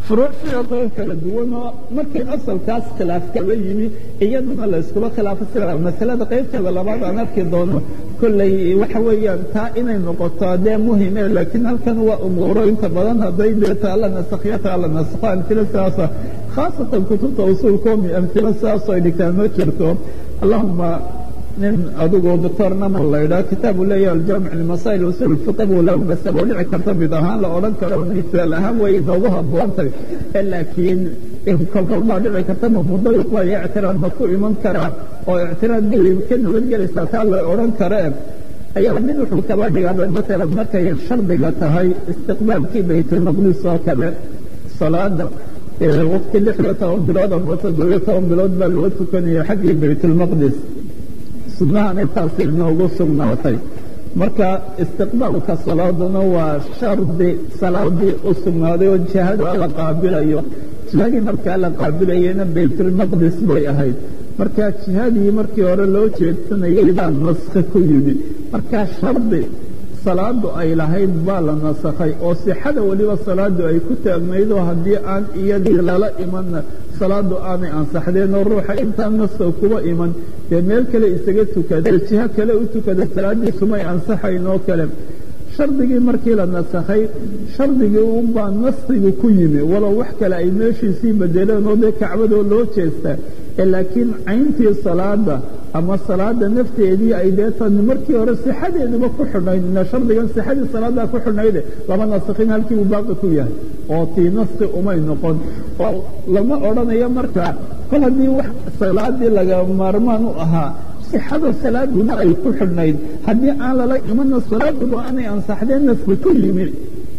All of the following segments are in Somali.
furuuc fiiqoo kala duwanoo markii asalkaas khilaaf kala yimi iyaduna la iskula khilaafo sida masalada qaybteeda labaad aan arki doono kolley waxa weeyaan taa inay noqoto dee muhime laakiin halkan waa umuuro inta badan hadday deeta alla nasakhiyata alla nasakho amtilo sidaasa khaasatan kutubta usuulkoomi amtilo sidaasoo ay dhigtaan ma jirto allahuma nin adigoo doctor namo la yidhaha kitaabu leeyahay aljaamic limasaa'il usul fiqh buu la masal oo dhici karta mid ahaan la odhan karo misaal ahaan way noogu haboontay laakiin kolkol baa dhici karta mafudal waayo ictiraad ma ku iman karaa oo ictiraad bay ka nabadgelaysaa taa la odhan karee ayaa mid wuxuu kaba dhigaa masalan markay shardiga tahay istiqbaalkii baytulmaqdis oo kale salaada waqti lix iyo toban bilood ama toddobiyo toban bilood baa loo tukanaya xaggii baytulmaqdis sunnahan intaasi inoogu sugnaatay marka istiqbaalka salaaduna waa shardi salaadii u sugnaaday oo jihada la qaabilayo jihadii markaa la qaabilayana baytulmaqdis bay ahayd marka jihadii markii hore loo jeedsanayay baa naskhi ku yimi marka shardi salaadu ay lahayd baa la nasakhay oo sixada weliba salaadu ay ku taagnaydoo haddii aan iyadii lala imanna salaadu aanay ansaxdeen oo ruuxa intaan naska kuba iman dee meel kale isaga tukada jiho kale u tukada salaadiisumay ansaxayn oo kale shardigii markii la nasakhay shardigii unbaa naskigu ku yimi walow wax kale ay meeshiisii bedeleen oo dee kacbadoo loo jeestaa laakiin cayntii salaada ama salaada nafteedii ay deetan markii hore sixadeeduba ku xidhnayd shardigan sixadii salaadaa ku xidhnayde lama naskhin halkii uu baaqi ku yahay oo tii naski umay noqon oo lama odhanayo markaa kol haddii wax salaadii laga maarmaan u ahaa sixada salaaduna ay ku xidhnayd haddii aan lala imana salaaduba aanay ansaxdeen naski ku yimi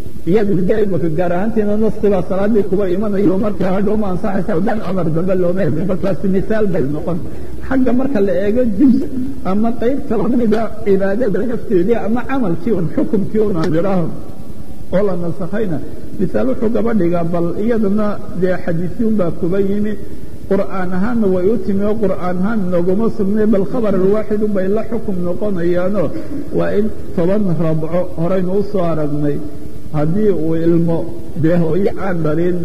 iyadimaka gaar ahaantiina naskibaa salaadii kuba imanayo markaa hadhow ma ansaxaysa dan cumar dambe looma helin markaasi misaal bay noqon xagga marka la eego juz ama qayb kala mida cibaadada nafteedii ama camalkii un xukumkii un aan idhaaho oo la nasakhayna misaal wuxuu gaba dhigaa bal iyadana dee xadiisyun baa kuba yimi qur'aan ahaanna way u timi oo qur'aan ahaan nooguma sugnay bal khabar alwaaxidu bay la xukum noqonayaanoo waa in toban rabco horaynu u soo aragnay haddii uu ilmo dee hooyo aan dhalin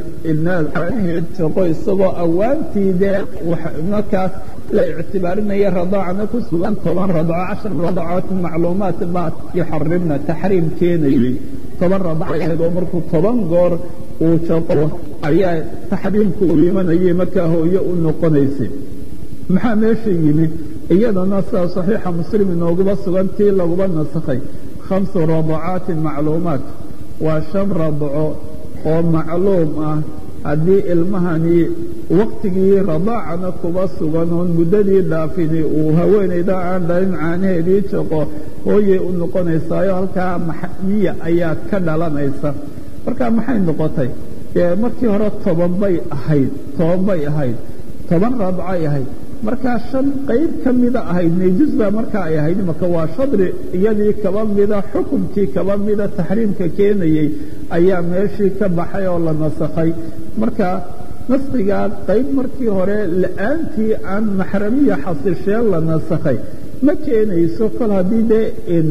ilnaad shaqo isagoo awaantii dee markaas la ictibaarinaya radaacana ku sugan toban radco cashar radacood macluumaat baa yuxarimna taxriim keenayay toban radac ahayd oo markuu toban goor uu shaqo ayaa taxriimku uu imanayay markaa hooyo u noqonaysay maxaa meesha yimi iyadana sida saxiixa muslim inooguba sugan tii laguba nasakhay khamsu radacaatin macluumaat waa shan radco oo macluum ah haddii ilmahani waktigii radaacana kuba sugan oon muddadii dhaafini uu haweenayda aan dhalin caanaheedii jaqo hooyay u noqonaysaayo halkaa maxmiya ayaa ka dhalanaysa marka maxay noqotay dee markii hore toban bay ahayd toban bay ahayd toban radcay ahayd markaa shan qayb ka mida ahayd nejus baa markaa ay ahayd imaka waa shadri iyadii kaba mida xukumkii kaba mida taxriimka keenayey ayaa meeshii ka baxay oo la nasakhay marka naskigaa qayb markii hore la-aantii aan maxramiya xasisheen la nasakhay ma keenayso kol haddii dee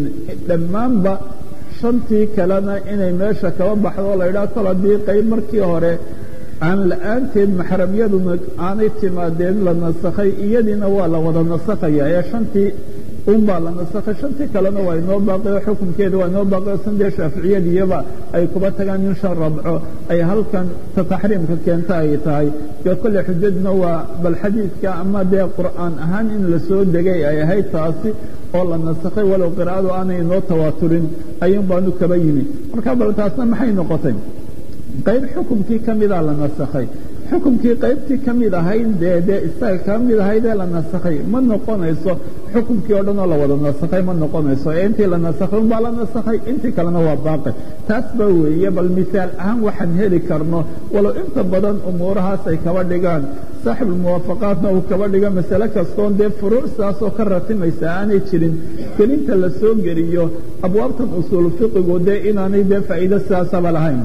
dhammaanba shantii kalena inay meesha kaba baxdo la yidhaha kol haddii qayb markii hore aan la-aanteed maxramyaduna aanay timaadeen la nasakhay iyadiina waa la wada nasakhaya ee shantii unbaa la nasakhay shantii kalena waa inoo baaqi oo xukunkeeda waa inoo baaqi oo sandee shaaficiyadiyaba ay kuba tagaan in shan rabco ay halkan ta taxriimka keenta ay tahay dee kolle xujaduna waa bal xadiidka ama dee qur'aan ahaan in la soo degay ay ahayd taasi oo la nasakhay walow qiraa'adu aanay inoo tawaaturin ayuun baanu kaba yimi marka bal taasna maxay noqotay qayb xukumkii ka midaa la nasakhay xukumkii qaybtii ka mid ahayd dee dee isaga ka mid ahaydee la nasakhay ma noqonayso xukumkii oo dhan oo la wada nasakhay ma noqonayso ee intii la nasakhay unbaa la nasakhay intii kalena waa baaqi taas ba weeye bal misaal ahaan waxaan heli karno walow inta badan umuurahaas ay kaba dhigaan saaxibulmuwaafaqaatna uu kaba dhiga masale kastoon dee furuucsaasoo ka ratimaysa aanay jirin gelinta la soo geliyo abwaabtan usuul fiqigu dee inaanay dee faa'iido sidaasaba lahayn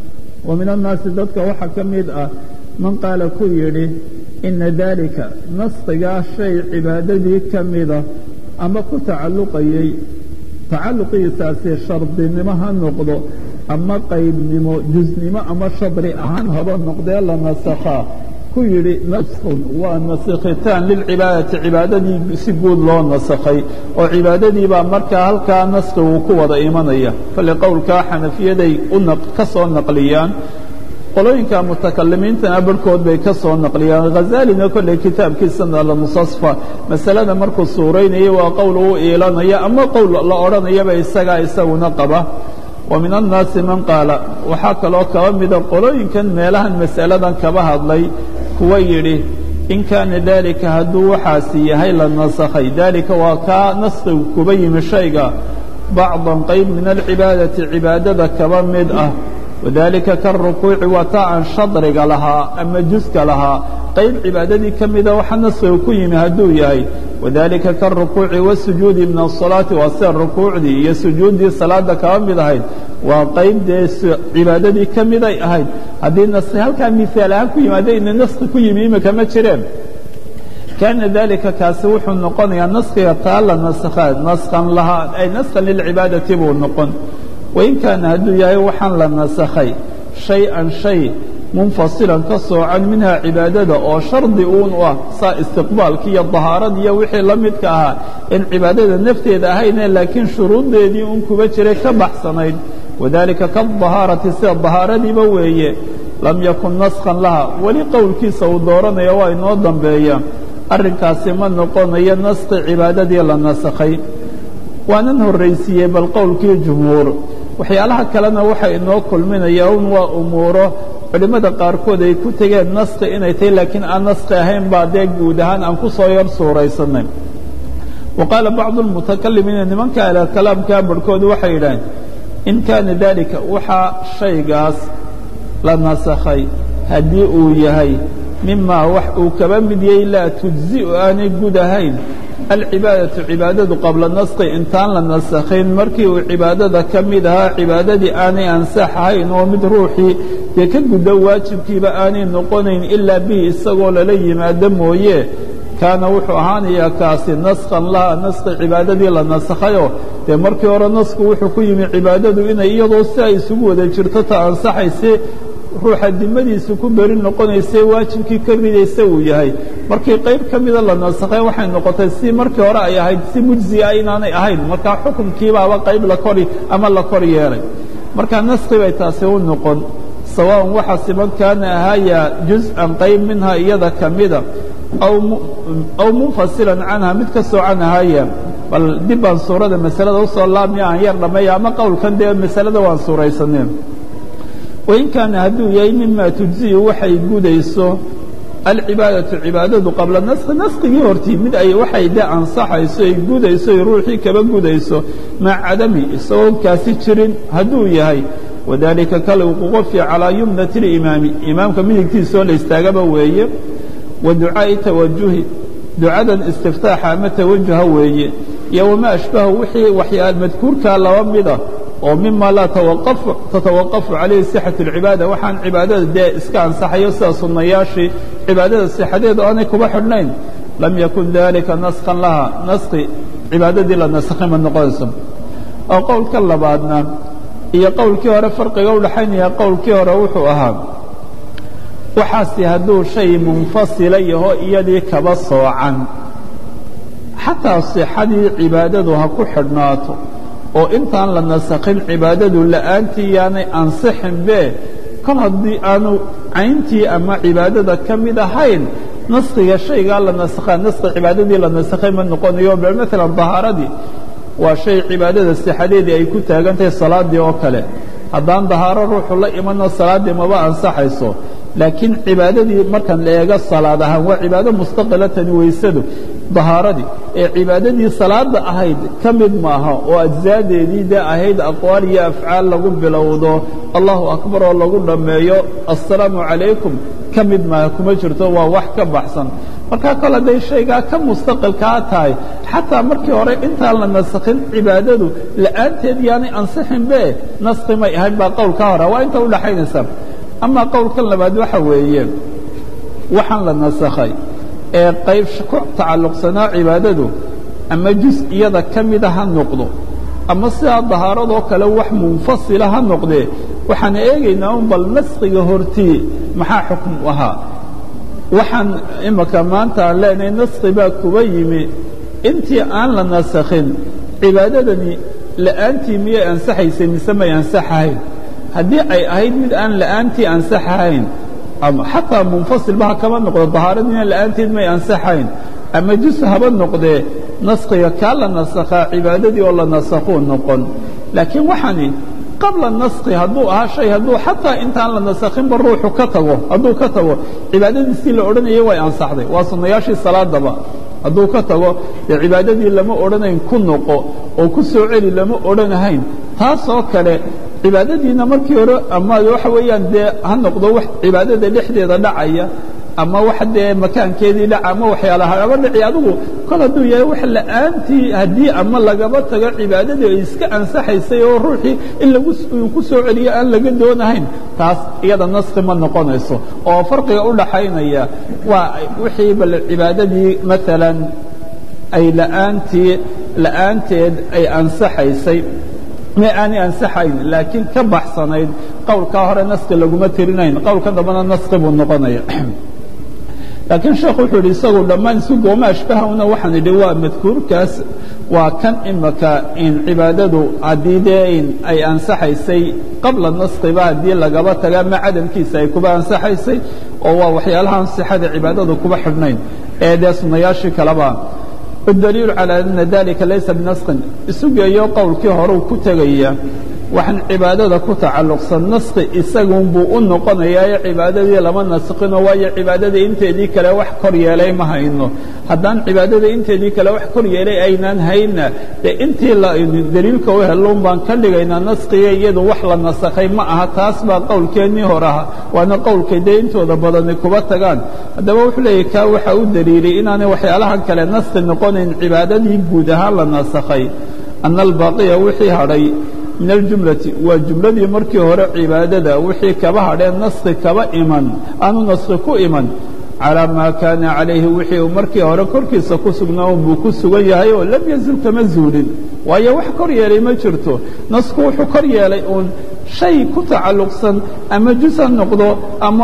wa min annaasi dadka waxaa ka mid ah man qaala ku yidhi ina dalika naskigaa shay cibaadadii ka mida ama ku tacalluqayey tacalluqiisaasi shardinimo ha noqdo ama qaybnimo jusnimo ama shadri ahaan haba noqdee la nasakhaa ku yidhi naskun waa nasikhitaan lilcibaadati cibaadadii si guud loo nasakhay oo cibaadadii baa markaa halkaa naskigu ku wada imanaya kale qowlkaa xanafiyaday ka soo naqliyaan qolooyinka mutakalimiintana barhkood bay ka soo naqliyaan khazaalina kolley kitaabkiisana almusasfa masalada markuu suuraynayay waa qowl uu iilanaya ama qowl la odhanayaba isagaa isaguna qaba wa min annaasi man qaala waxaa kaloo kaba mida qolooyinkan meelahan masaladan kaba hadlay kuwa yidhi in kaana daalika hadduu waxaasi yahay la nasakhay daalika waa kaa naskigu kuba yimi shayga bacdan qayb min alcibaadati cibaadada kaba mid ah wadalika karukuuci waa taa aan shadriga lahaa ama juska lahaa qayb cibaadadii ka mida waxa naskiga ku yimi hadduu yahay wadalika karukuuci wasujuudi min asalaati waa sida rukuucdii iyo sujuuddii salaada kaba mid ahayd waa qayb dee cibaadadii ka miday ahayd haddii naski halkaa miaal ahaan ku yimaada ina naski ku yimi imika ma jireen kaana dalika kaasi wuxuu noqonayaa naskiga taa la naskhaa naskan lahaa ay naskan lilcibaadati buu noqon wain kaana hadduu yahay waxaan la nasakhay shay-an shay munfasilan ka soocan minhaa cibaadada oo shardi uun u ah saa istiqbaalki iyo dahaaradii iyo wixii la midka ahaa in cibaadada nafteeda ahayne laakiin shuruuddeedii un kuba jiray ka baxsanayd wadalika kadahaarati sida dahaaradiiba weeye lam yakun naskhan laha weli qowlkiisa uu dooranaya waa inoo dambeeya arrinkaasi ma noqonayo naski cibaadadii la nasakhay waanan horraysiiyey bal qowlkii jumhuur waxyaalaha kalena waxa inoo kulminaya un waa umuuro culimmada qaarkood ay ku tegeen naski inay tahay laakiin aan naski ahayn baa dee guud ahaan aan ku soo yar suuraysanay wa qaala bacdu lmutakalimiina nimanka ale kalaamkaa barhkood waxay yidhaaheen in kaana dalika waxaa shaygaas la nasakhay haddii uu yahay mimaa wax uu kaba mid yahay laa tujzi'u aanay gud ahayn alcibaadatu cibaadadu qabla naski intaan la nasakhayn markii uu cibaadada ka mid ahaa cibaadadii aanay ansax ahayn oo mid ruuxii dee ka guddo waajibkiiba aanay noqonayn ilaa bihi isagoo lala yimaado mooye kaana wuxuu ahaanayaa kaasi naskhan laha naski cibaadadii la nasakhayoo dee markii hore nasku wuxuu ku yimi cibaadadu inay iyadoo si ay isugu wada jirto ta ansaxayse ruuxa dimadiisa ku beri noqonayse waajibkii ka midaysa uu yahay markii qayb ka mida la nasakhay waxay noqotay si markii hore ay ahayd si mujziya inaanay ahayn markaa xukunkiibaaba qayb la kori ama la kor yeelay marka naski bay taasi u noqon sawaaءan waxa siman kaana ahaaya juz-an qayb minha iyada ka mida aw munfasilan canha mid ka soocan ahaaya bal dib baan suurada masalada usoo laabmiya aan yar dhammeeya ama qowlkan dee masalada waan suuraysaneen wain kaana hadduu yahay mima tujziyu waxay gudayso alcibaadatu cibaadadu qabla naski naskigii hortii mid ay waxay de ansaxayso ay gudayso ay ruuxii kaba gudayso maca cadami isagoo kaasi jirin hadduu yahay wadalika kalwququfi calaa yumnati اlimaami imaamka midigtiisoo la istaagaba weeye wa ducaa'i tawajuhi ducadan istiftaaxa ama tawajuha weeye iyo wamaa ashbahu wixii waxyaa madkuurkaa laba mida oo mima laa tatawaqafu calayhi sixat اlcibaada waxaan cibaadada dee iska ansaxayo sida sunnayaashii cibaadada sixadeedu aanay kuba xidhnayn lam yakun dalika naskan laha naski cibaadadii la naskhay ma noqonayso oo qowlka labaadna iyo qowlkii hore farqiga u dhaxaynaya qowlkii hore wuxuu ahaa waxaasi hadduu shay munfasila yaho iyadii kaba soocan xataa sixadii cibaadadu ha ku xidhnaato oo intaan la nasakhin cibaadadu la'aantii yaanay ansixinbe kol haddii aanu cayntii ama cibaadada ka mid ahayn naskiga shaygaa la nasakhaa naski cibaadadii la nasakhay ma noqonayo bal maalan dahaaradii waa shay cibaadada sixadeedii ay ku taagan tahay salaaddii oo kale haddaan dahaaro ruuxu la imanno salaaddii maba ansaxayso laakiin cibaadadii markaan la eego salaad ahaan waa cibaado mustaqilatani weysadu dahaaradii ee cibaadadii salaada ahayd ka mid maaha oo ajzaadeedii dee ahayd aqwaal iyo afcaal lagu bilowdo allahu akbar oo lagu dhammeeyo assalaamu calaykum ka mid maaha kuma jirto waa wax ka baxsan markaa kol hadday shaygaa ka mustaqilkaa tahay xataa markii hore intaan la nasakhin cibaadadu la'aanteed yaanay ansixinbe naski may ahayn baa qowlka hora waa inta udhaxaynaysa amaa qowlkan labaad waxa weeye waxaan la nasakhay ee qayb ku tacalluqsanaa cibaadadu ama jus iyada ka mida ha noqdo ama sidaa dahaaradoo kale wax munfasila ha noqdee waxaan eegaynaa un bal naskiga hortii maxaa xukm u ahaa waxaan imaka maanta aan leenahay naski baa kuba yimi intii aan la nasakhin cibaadadani la'aantii miyay ansaxaysay mise may ansaxahayn haddii ay ahayd mid aan la'aantii ansaxahayn ama xataa munfasilba ha kama noqdo dahaaradina la'aanteed may ansaxayn ama jus haba noqdee naskiga kaa la nasakhaa cibaadadii oo la nasakhuu noqon laakiin waxani qabla naski hadduu ahaa shay hadduu xataa intaan la nasakhinba ruuxu ka tago hadduu ka tago cibaadadiisii la odhanayay way ansaxday waa sunnayaashii salaadaba hadduu ka tago dee cibaadadii lama odhanayn ku noqo oo ku soo celi lama odhanahayn taasoo kale cibaadadiina markii hore ama waxa weeyaan dee ha noqdo wax cibaadada dhexdeeda dhacaya ama wax dee makaankeedii dhaca ama waxyaalaha aba dhici adigu kol hadduu yahay wax la'aantii haddii ama lagaba tago cibaadadii ay iska ansaxaysay oo ruuxii in lagu ku soo celiyo aan laga doonahayn taas iyada naski ma noqonayso oo farqiga u dhaxaynaya waa wixii bal cibaadadii maalan ay la'aantii la'aanteed ay ansaxaysay ma aanay ansaxayn laakiin ka baxsanayd qowlkaa hore naski laguma tirinayn qowlka dambana naski buu noqonaya laakiin sheekhu wuxuu yidhi isagu dhammaan isu gooma ashbahawna waxaan idhi waa madkuurkaas waa kan imaka in cibaadadu haddii dee in ay ansaxaysay qabla naskiba haddii lagaba taga ama cadamkiisa ay kuba ansaxaysay oo waa waxyaalahaan sixada cibaadadu kuba xidhnayn ee dee sunnayaashii kaleba الdليiل عalى أنa ذلika laysa بنaskin isu geeyo qowlkii horeu ku tegaya waxaan cibaadada ku tacalluqsan naski isagun buu u noqonayaa cibaadadii lama naskino waayo cibaadadii inteedii kale wax kor yeelay ma hayno haddaan cibaadada inteedii kale wax kor yeelay aynaan hayna dee intii daliilka u helun baan ka dhigaynaa naskiga iyadu wax la nasakhay ma aha taas baa qowlkeennii hor aha waana qowlkay dee intooda badani kuba tagaan haddaba wuxuu leeyahy kaa waxaa u daliilay inaanay waxyaalahan kale naski noqonayn cibaadadii guud ahaan la nasakhay ana albaaqiya wixii hadhay min aljumlati waa jumladii markii hore cibaadada wixii kaba hadheen naski kaba iman aanu naski ku iman calaa maa kaana calayhi wixii uu markii hore korkiisa ku sugnaa buu ku sugan yahay oo lam yazil kama zuulin waayo wax kor yeelay ma jirto nasku wuxuu kor yeelay uun shay ku tacalluqsan ama jus ha noqdo ama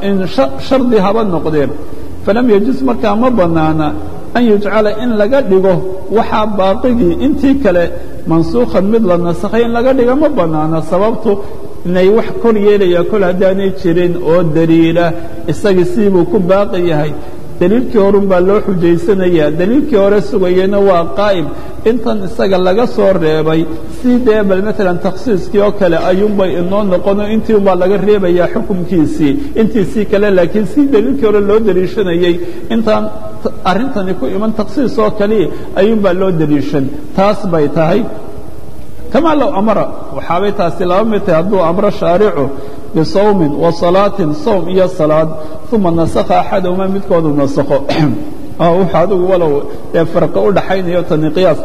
shardi haba noqdeen falam yajus markaa ma bannaana an yujcala in laga dhigo waxaa baaqigii intii kale mansuukhan mid la nasakhay in laga dhiga ma bannaana sababtu inay wax kor yeelaya kol haddaanay jirin oo daliila isagii siibuu ku baaqi yahay daliilkii horun baa loo xujaysanaya daliilkii hore sugayena waa qaa'im intan isaga laga soo reebay si dee bal maalan takhsiiskii oo kale ayuunbay inoo noqono intii unbaa laga reebayaa xukumkiisii intiisii kale laakiin si daliilkii hore loo daliishanayey intaan arrintani ku iman takhsiis oo kaliya ayuunbaa loo daliishan taas bay tahay kamaa low amara waxaabay taasi laba mid tahay hadduu amro shaaricu bisawmin wa salaatin sawm iyo salaad uma nasakha axadahuma midkoodu nasakho wuxuu adigu walow dee farqi u dhaxaynayo tani qiyaas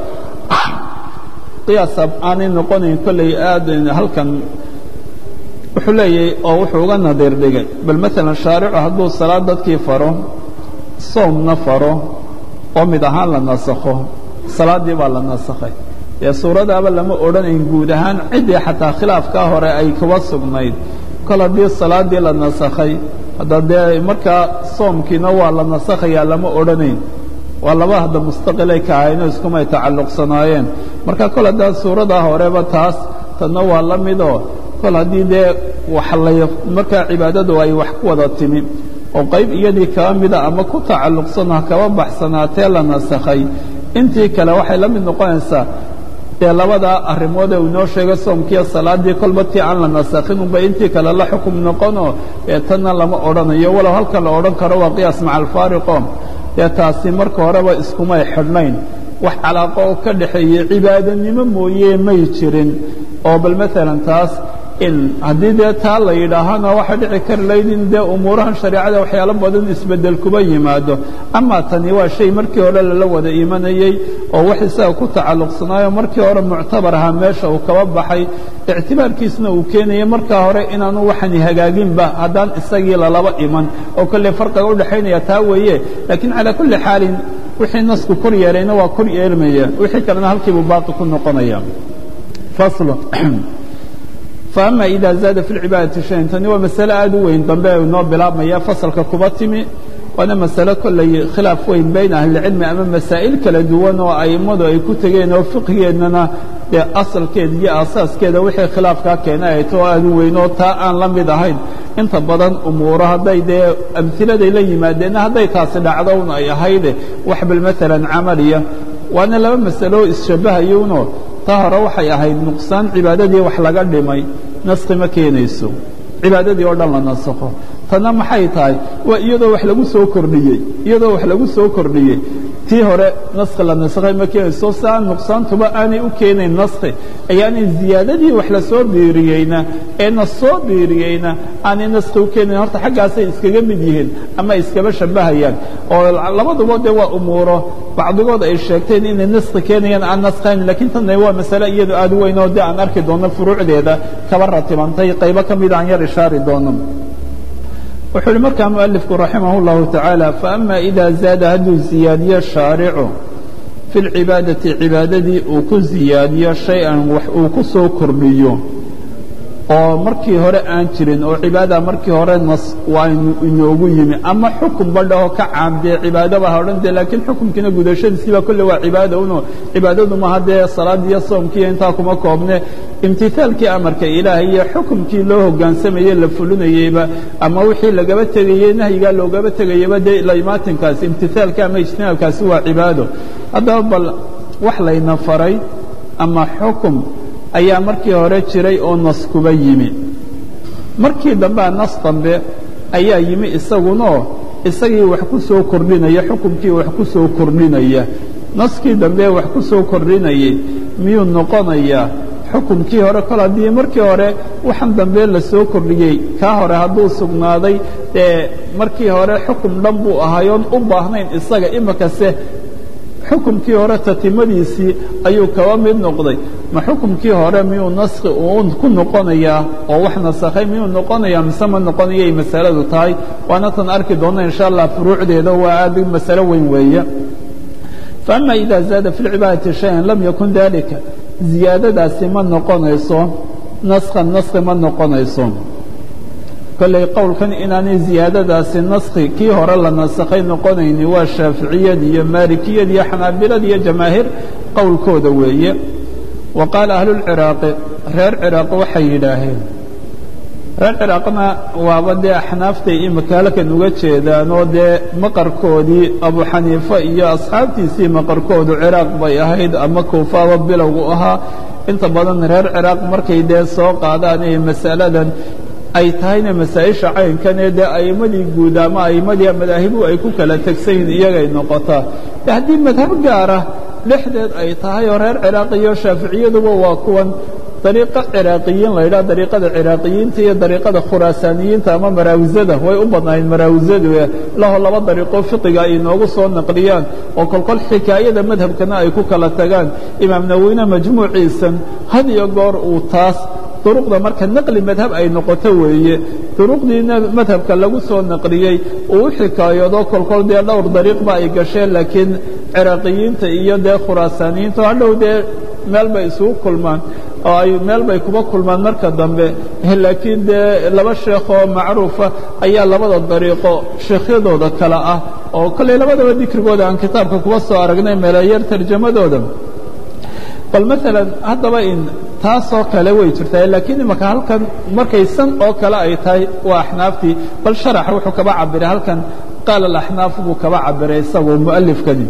qiyaas aanay noqonayn kolley aad halkan wuxuu leeyahay oo wuxuu uga nadiir dhigay bal maalan shaaricu hadduu salaad dadkii faro soomna faro oo mid ahaan la nasakho salaaddii baa la nasakhay dee suuradaaba lama odhanayn guud ahaan ciddii xataa khilaafkaa hore ay kuba sugnayd kol haddii salaaddii la nasakhay hadda dee markaa soomkiina waa la nasakhayaa lama odhanayn waa laba hadda mustaqilay ka ahayno iskumay tacalluqsanaayeen marka kol haddaa suuradaa horeba taas tanna waa la midoo kol haddii dee wax lay markaa cibaadadu ay wax ku wada timi oo qayb iyadii kaba mida ama ku tacalluqsan ha kaba baxsanaatee la nasakhay intii kale waxay la mid noqonaysaa dee labadaa arrimood ee uu inoo sheegay soomkiiyo salaaddii kolba tii aan la nasakhin unba intii kale la xukum noqonoo ee tanna lama odhanayo walow halka la odhan karo waa qiyaas maca alfaariqo dee taasi marka horeba iskumay xidhnayn wax calaaqo oo ka dhaxeeyey cibaadanimo mooye may jirin oo bal maalan taas in haddii dee taa la yidhaahana waxaa dhici kari layd in dee umuurahan shareecada waxyaalo badan isbeddel kuba yimaado amaa tani waa shay markii hore lala wada imanayey oo wax isaga ku tacalluqsanaayo markii hore muctabar ahaa meesha uu kaba baxay ictibaarkiisna uu keenayay markaa hore inaanu waxani hagaaginba haddaan isagii lalaba iman oo kolley farqiga u dhexaynaya taa weeye laakiin calaa kulli xaalin wixii nasku kor yeelayna waa kor yeelmaya wixii kalena halkiibuu baaqi ku noqonaya fasl faama ida zaada fi lcibaadati shayan tani waa masale aada u weyn dambe inoo bilaabmaya fasalka kuba timi waana masale kollay khilaaf weyn bayn ahlilcilmi ama masaa'il kala duwan oo a'immadu ay ku tegeen oo fiqhigeennana dee asalkeeda iyo aasaaskeeda wixii khilaafkaa keenay ay too aada u weyn oo taa aan la mid ahayn inta badan umuuro hadday dee amhiladay la yimaadeenna hadday taasi dhacdo un ay ahayde wax bal maalan camaliya waana laba masalo isshabbahayuno taa hore waxay ahayd nuqsaan cibaadadii wax laga dhimay naskhi ma keenayso cibaadadii oo dhan la nasakho tanna maxay tahay waa iyadoo wax lagu soo kordhiyey iyadoo wax lagu soo kordhiyey tii hore naskhi la nasakhay ma keenayso si aan nuqsaantuba aanay u keenayn naskhi ayaanay ziyaadadii wax la soo biiriyeyna ee na soo biiriyeyna aanay naskhi u keenayn horta xaggaasay iskaga mid yihiin ama iskaba shabbahayaan oo labaduba dee waa umuuro bacdigood ay sheegteen inay naskhi keenayaan aan naskhayn lakiin tanna waa masale iyadu aad u weyn oo dee aan arki doono furuucdeeda kaba ratibantay qaybo ka mida aan yar ishaari doono wuxuu uhi markaa mualifku raximah اllahu tacaala faama ida zaada hadduu ziyaadiyo shaaricu fi اlcibaadati cibaadadii uu ku ziyaadiyo shay-an wax uu ku soo kordhiyo oo markii hore aan jirin oo cibaada markii hore nas waa inoogu yimi ama xukun badhaho ka caamdee cibaadaba ha odhan dee laakiin xukunkiina gudashadiisiiba kolle waa cibaada uno cibaadadu maha dee salaad iyo soomkiiyo intaa kuma koobne imtihaalkii amarka ilaahay iyo xukumkii loo hoggaansamayey la fulinayeyba ama wixii lagaba tegayey nahyigaa loogaba tegayaba dee laimaatinkaasi imtihaalka ama ijtinaabkaasi waa cibaado haddaba bal wax layna faray ama xukum ayaa markii hore jiray oo nas kuba yimi markii dambea nas dambe ayaa yimi isagunoo isagii wax ku soo kordhinaya xukumkii wax ku soo kordhinaya naskii dambe wax ku soo kordhinayay miyuu noqonayaa xukumkii hore kol haddii markii hore waxan dambe la soo kordhiyey kaa hore hadduu sugnaaday dee markii hore xukum dhan buu ahaayoon u baahnayn isaga imikase xukumkii hore tatimadiisii ayuu kaba mid noqday ma xukumkii hore miyuu naskhi uu ku noqonayaa oo wax nasakhay miyuu noqonayaa mise ma noqonayay masaladu tahay waana tan arki doonna insha allah furuucdeeda waa aad masalo weyn weeye faama ida zaada fi lcibaadati shayan lam yakun dalika ziyaadadaasi ma noqonayso naskhan naskhi ma noqonayso kolley qowlkan inaanay ziyaadadaasi naskhi kii hore la nasakhay noqonayni waa shaaficiyad iyo maalikiyad iyo xanaabilad iyo jamaahiir qowlkooda weeye wa qaala ahlulciraaqi reer ciraaq waxay yidhaaheen reer ciraaqna waaba dee axnaaftay imika halkan uga jeedaan oo dee maqarkoodii abu xaniife iyo asxaabtiisii maqarkoodu ciraaq bay ahayd ama kuufaaba bilowgu ahaa inta badan reer ciraaq markay dee soo qaadaan ee masaladan ay tahayna masaa-isha caynkanee dee a'immadii guud ama a'immadii madaahibu ay ku kala tegsan yihin iyagay noqotaa de haddii madhab gaara dhexdeed ay tahay oo reer ciraaq iyo shaaficiyaduba waa kuwan dariiqo ciraaqiyiin la yidhaha dariiqada ciraaqiyiinta iyo dariiqada khuraasaaniyiinta ama maraawisada way u badnaayeen maraawisadu laho laba dariiqoo fiqiga ay inoogu soo naqliyaan oo kolkol xikaayada madhabkana ay ku kala tagaan imaam naweyne majmuuciisan had iyo goor uu taas duruqda marka naqli madhab ay noqoto weeye duruqdiina madhabka lagu soo naqliyey uu u xikaayado kolkol dee dhowr dariiqba ay gasheen laakiin ciraaqiyiinta iyo dee khuraasaaniyiinta hadhow dee meel bay isugu kulmaan oo ay meel bay kuba kulmaan marka dambe laakiin dee laba sheekoo macruufa ayaa labada dariiqo sheekhyadooda kale ah oo kolley labadaba dikrigooda aan kitaabka kuba soo aragnay meelayar tarjamadooda bal maalan haddaba in taasoo kale way jirtaa laakiin imaka halkan markay san oo kale ay tahay waa axnaaftii bal sharax wuxuu kaba cabiray halkan qaala alaxnaaf buu kaba cabiray isagoo mu'alifkani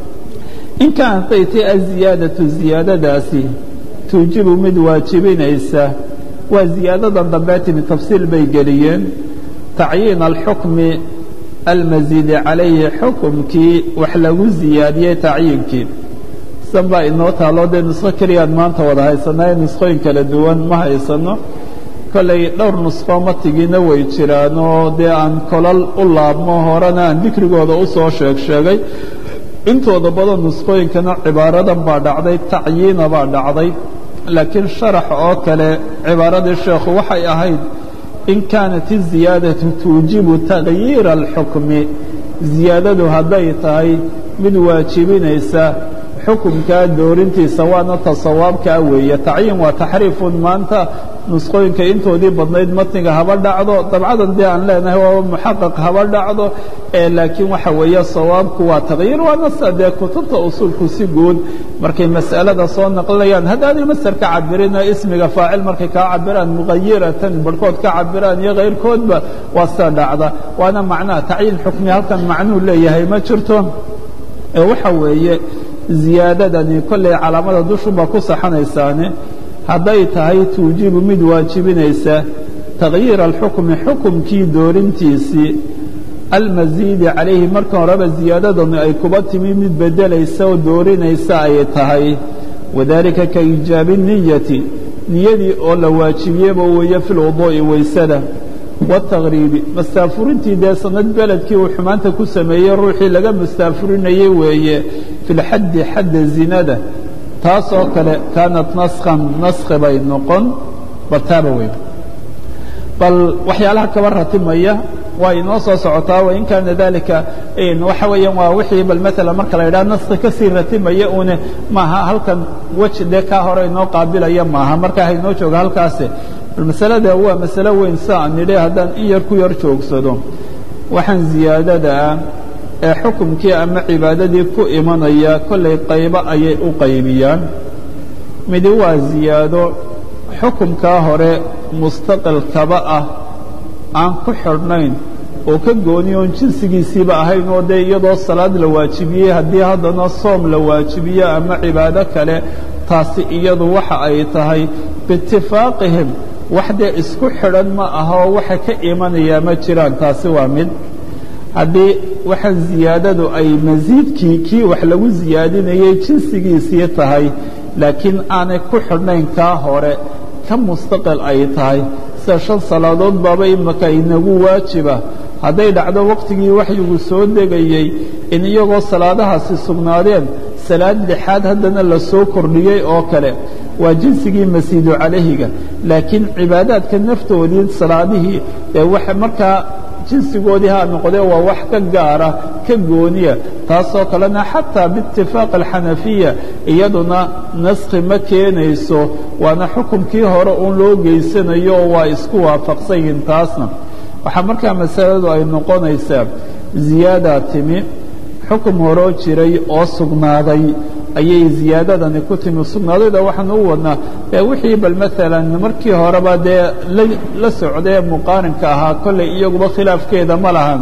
in kaanat ay tahay aziyaadatu ziyaadadaasi tuujibu mid waajibinaysa waa ziyaadadan dambee timi tafsiil bay geliyeen tacyiin alxukmi almasiidi calayhi xukumkii wax lagu ziyaadiyey tacyiinkii san baa inoo taaloo dee nusqo keliyaan maanta wada haysannae nusqooyin kala duwan ma haysanno kollay dhowr nusqo matigiina way jiraanoo dee aan kolal u laabmo horena aan dikrigooda u soo sheeg sheegay intooda badan nusqooyinkana cibaaradan baa dhacday tacyiina baa dhacday laakiin sharax oo kale cibaaradii sheekhu waxay ahayd in kaanat iziyaadatu tuujibu takyiira alxukmi ziyaadadu hadday tahay mid waajibinaysa xukumkaa doorintiisa waana ta sawaabkaa weeye tacyiin waa taxriifun maanta nusqooyinka intoodii badnayd matniga haba dhacdo dabcadan dee aan leenahay waa muxaqaq haba dhacdo laakiin waxa weeye sawaabku waa taqyiir waa nasa dee kutubta usuulku si guud markay mas'alada soo naqlinayaan haddaanay masar ka cabirina ismiga faacil markay kaa cabiraan muqayiratan barhkood ka cabiraan iyo kayrkoodba waa sida dhacda waana macnaha tacyiin xukmi halkan macnuu leeyahay ma jirto waxa weeye ziyaadadani kollay calaamada dushunbaa ku saxanaysaane hadday tahay tuujibu mid waajibinaysa takyiira alxukmi xukumkii doorintiisii almasiidi calayhi marka horeba ziyaadadani ay kuba timi mid beddelaysa oo doorinaysa ay tahay wadalika ka iijaabi niyati niyadii oo la waajibiyeba weeye fi lwuduu'i waysada watakriibi mastaafurintii dee sanad beledkii uu xumaanta ku sameeyey ruuxii laga mastaafurinayey weeye fi lxaddi xadda zinada taasoo kale kaanat naskhan naskhi bay noqon bartaaba weyn bal waxyaalaha kaba ratimaya waa inoo soo socotaa wain kaana dalika waxa weeyaan waa wixii bal maala marka la yidhaha naskhi kasii ratimaya une maaha halkan weji dee kaa hore inoo qaabilaya maaha markaa hainoo jooga halkaasi bal masalada waa masalo weyn sa aan nidhi haddaan in yar ku yar joogsado waxaan ziyaadada ah ee xukumkii ama cibaadadii ku imanaya kollay qaybo ayay u qaybiyaan midi waa ziyaado xukumkaa hore mustaqilkaba ah aan ku xidhnayn oo ka gooni oon jinsigiisiiba ahayn oo dee iyadoo salaad la waajibiyey haddii haddana soom la waajibiyo ama cibaado kale taasi iyadu waxa ay tahay biitifaaqihim wax dee isku xidhan ma aha oo waxa ka imanayaa ma jiraan taasi waa mid haddii waxaan ziyaadadu ay masiidkii kii wax lagu siyaadinayey jinsigiisii tahay laakiin aanay ku xidhnayn kaa hore ka mustaqil ay tahay sida shan salaadood baaba imaka inagu waajiba hadday dhacdo wakhtigii waxyigu soo degayey in iyagoo salaadahaasi sugnaadeen salaad lixaad haddana la soo kordhiyey oo kale waa jinsigii masiidu calayhiga laakiin cibaadaadka naftoodii salaadihii ee waxa markaa jinsigoodii ha noqdee waa wax ka gaara ka gooniya taasoo kalena xataa biitifaaq alxanafiya iyaduna naskhi ma keenayso waana xukumkii hore uun loo geysanayo oo waa isku waafaqsan yihin taasna waxaa markaa masaladu ay noqonaysaa ziyaadaa timi xukum horoo jiray oo sugnaaday ayay ziyaadadani ku timi sugnaadayda waxaan u wadnaa ee wixii bal maalan markii horeba dee la socdee muqaarinka ahaa kollay iyaguba khilaafkeeda ma lahan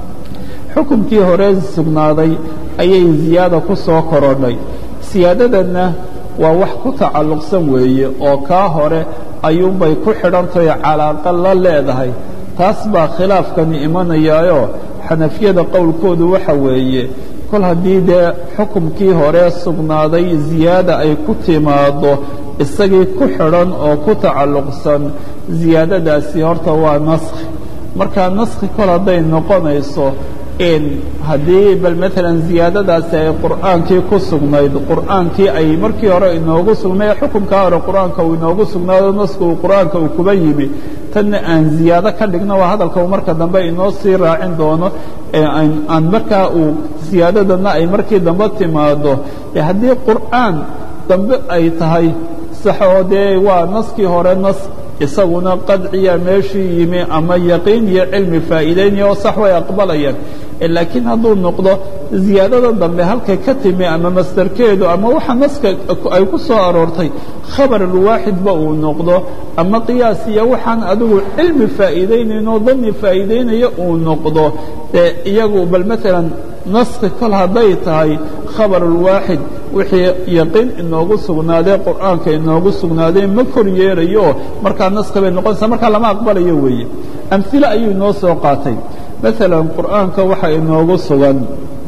xukumkii hore sugnaaday ayay ziyaada ku soo korodhay siyaadadanna waa wax ku tacalluqsan weeye oo kaa hore ayuunbay ku xidhantahay calaaqa la leedahay taas baa khilaafkani imanayaayo xanafiyada qowlkoodu waxa weeye kol haddii dee xukumkii hore sugnaaday ziyaada ay ku timaaddo isagii ku xidhan oo ku tacalluqsan ziyaadadaasi horta waa naskhi markaa naskhi kol hadday noqonayso in haddii bal maalan ziyaadadaasi ay qur'aankii ku sugnayd qur'aankii ay markii hore inoogu sugnay xukumkaa hore qur'aanka uu inoogu sugnaado naska uu qur'aanka uu kuba yimi tanna aan ziyaado ka dhigno waa hadalka uu marka dambe inoo sii raacin doono aan markaa uu siyaadadana ay markii dambe timaado haddii qur'aan dambe ay tahay saxoo dee waa naskii hore nas isaguna qadciya meeshii yimi ama yaqiin iyo cilmi faa'iidaynaya oo sax way aqbalayaan laakiin hadduu noqdo ziyaadada dambe halkay ka timi ama masdarkeedu ama waxa naska ay ku soo aroortay khabar alwaaxidba uu noqdo ama qiyaas iyo waxaan adigu cilmi faa'iidaynayn oo dani faa'iidaynaya uu noqdo dee iyagu bal maalan naski kol hadday tahay khabar alwaaxid wixii yaqiin inoogu sugnaadee qur'aanka inoogu sugnaadee ma kor yeelayo markaa naski bay noqonaysaa markaa lama aqbalayo weeye amhile ayuu inoo soo qaatay maalan qur'aanka waxa inoogu sugan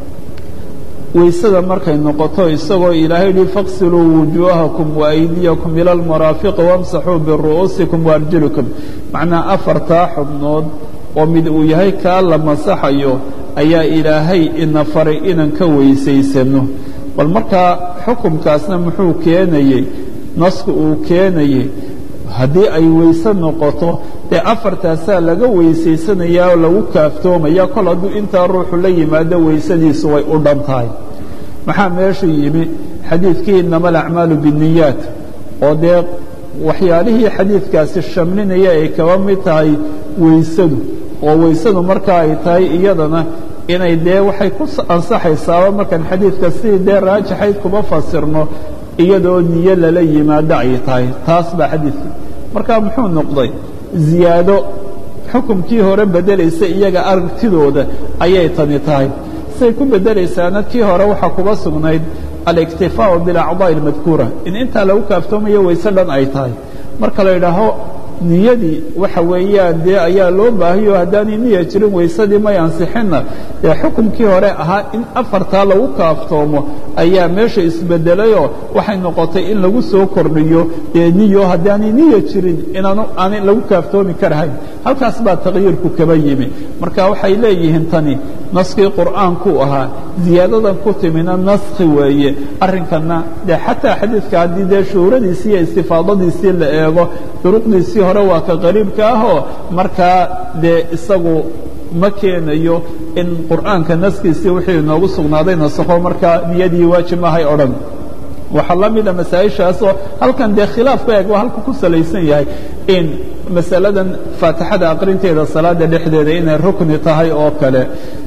waysada markay noqoto isagoo ilaahay yihi faqsiluu wujuuhakum waaydiyakum ila almaraafiqi wamsaxuu biru'uusikum waarjulikum macnaa afartaa xubnood oo mid uu yahay kaa la masaxayo ayaa ilaahay ina faray inaan ka weysaysano bal markaa xukumkaasna muxuu keenayey nasku uu keenayey haddii ay weyse noqoto dee afartaasaa laga weysaysanayaa oo lagu kaaftoomaya kol hadduu intaa ruuxu la yimaado weysadiisu way u dhan tahay maxaa meesha yimi xadiidkii inama alacmaalu biاniyaat oo dee waxyaalihii xadiidkaasi shamlinaya ay kaba mid tahay weysadu oo weysadu marka ay tahay iyadana inay dee waxay ku ansaxaysaaba markaan xadiidka sidii dee raajixayd kuma fasirno iyadoo niyo lala yimaado ay tahay taas baa xadiidkii marka muxuu noqday ziyaado xukumkii hore beddelaysa iyaga aragtidooda ayay tani tahay say ku beddelaysaana kii hore waxaa kuba sugnayd aliktifaau bilacdaa'i almadkuura in intaa lagu kaaftoomayo wayse dhan ay tahay marka la yidhaaho niyadii waxa weeyaan dee ayaa loo baahayo haddaanay niya jirin waysadii may ansixinna dee xukumkii hore ahaa in afartaa lagu kaaftoomo ayaa meesha isbedelayoo waxay noqotay in lagu soo kordhiyo dee niyo haddaanay niya jirin inaanu aanay lagu kaaftoomi karahayn halkaas baa takyiirku kaba yimi marka waxay leeyihiin tani naskii qur'aankuu ahaa ziyaadadan ku timina naskhi weeye arrinkanna dee xataa xadiidka haddii dee shuhuuradiisii iyo istifaadadiisii la eego duruqdiisii hore waa ka qariibka ahoo markaa dee isagu ma keenayo in qur'aanka naskiisii wixii inoogu sugnaaday nasakho markaa niyadii waajib mahay o dhan waxaa la mida masaa-ishaasoo halkan dee khilaafka eeg waa halku ku salaysan yahay in masaladan faatixada aqrinteeda salaada dhexdeeda inay rukni tahay oo kale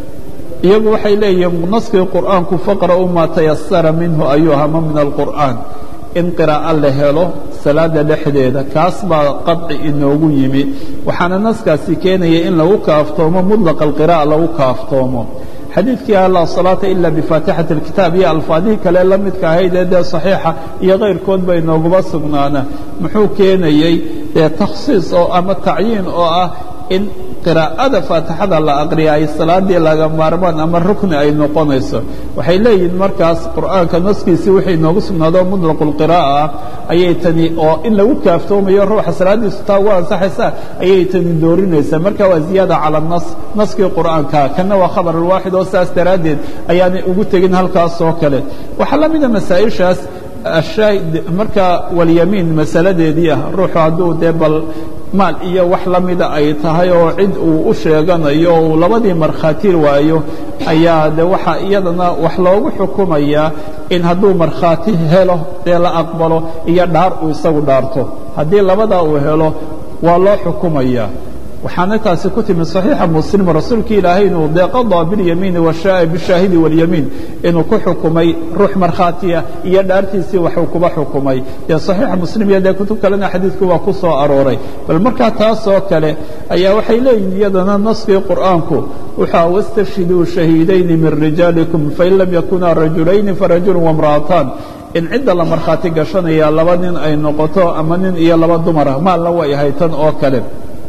iyagu waxay leeyihiin naskii qur'aanku faqra'u maa tayasara minhu ayuu hama min alqur'aan in qiraa'o la helo salaada dhexdeeda kaas baa qaطci inoogu yimi waxaana naskaasi keenaya in lagu kaaftoomo mudlaqa alqira'a lagu kaaftoomo xadiidkii ah laa salaata ila bifaatixati اlkitaab iyo alfaadihii kale la midka ahayd ee dee saxiixa iyo kayrkood bay nooguba sugnaana muxuu keenayey dee takhsiis oo ama tacyiin oo ah in qiraa'ada faatixada la aqriya ay salaadii laga maarmaan ama rukni ay noqonayso waxay leeyihiin markaas qur'aanka naskiisii wixii noogu sugnaado mutlaqu lqiraa'a ah ayay tani oo in lagu kaaftoomayo ruuxa salaadiisu taa ugu ansaxaysa ayay tani doorinaysaa marka waa ziyaada cala nas naskii qur'aanka kana waa khabar alwaaxid oo saas daraaddeed ayaanay ugu tegin halkaas oo kale waxaa la mida masaa'ishaas ashaahid marka walyamiin masaladeedii ah ruuxu hadduu dee bal maal iyo wax la mida ay tahay oo cid uu u sheeganayo uu labadii markhaati waayo ayaa de waxaa iyadana wax loogu xukumayaa in hadduu markhaati helo dee la aqbalo iyo dhaar uu isagu dhaarto haddii labadaa uu helo waa loo xukumayaa waxaana taasi ku timi صaxiixa muslim rasuulki ilaahay inuu dee qaضىa biاlyamiini bishaahidi wاlyamiin inuu ku xukumay ruux markhaatiya iyo dhaartiisii waxuu kuba xukumay dee صaxiixa muslim iyo dee kutub kalena xadiidku waa ku soo arooray bal markaa taasoo kale ayaa waxay leeyihin iyadana naskii qur'aanku wuxua wاstashhiduu shahiidayni min rijaalikum fain lam yakunaa rajulayni farajulu وamra'ataan in cidda la markhaati gashanaya laba nin ay noqoto ama nin iyo laba dumara maalna way ahay tan oo kale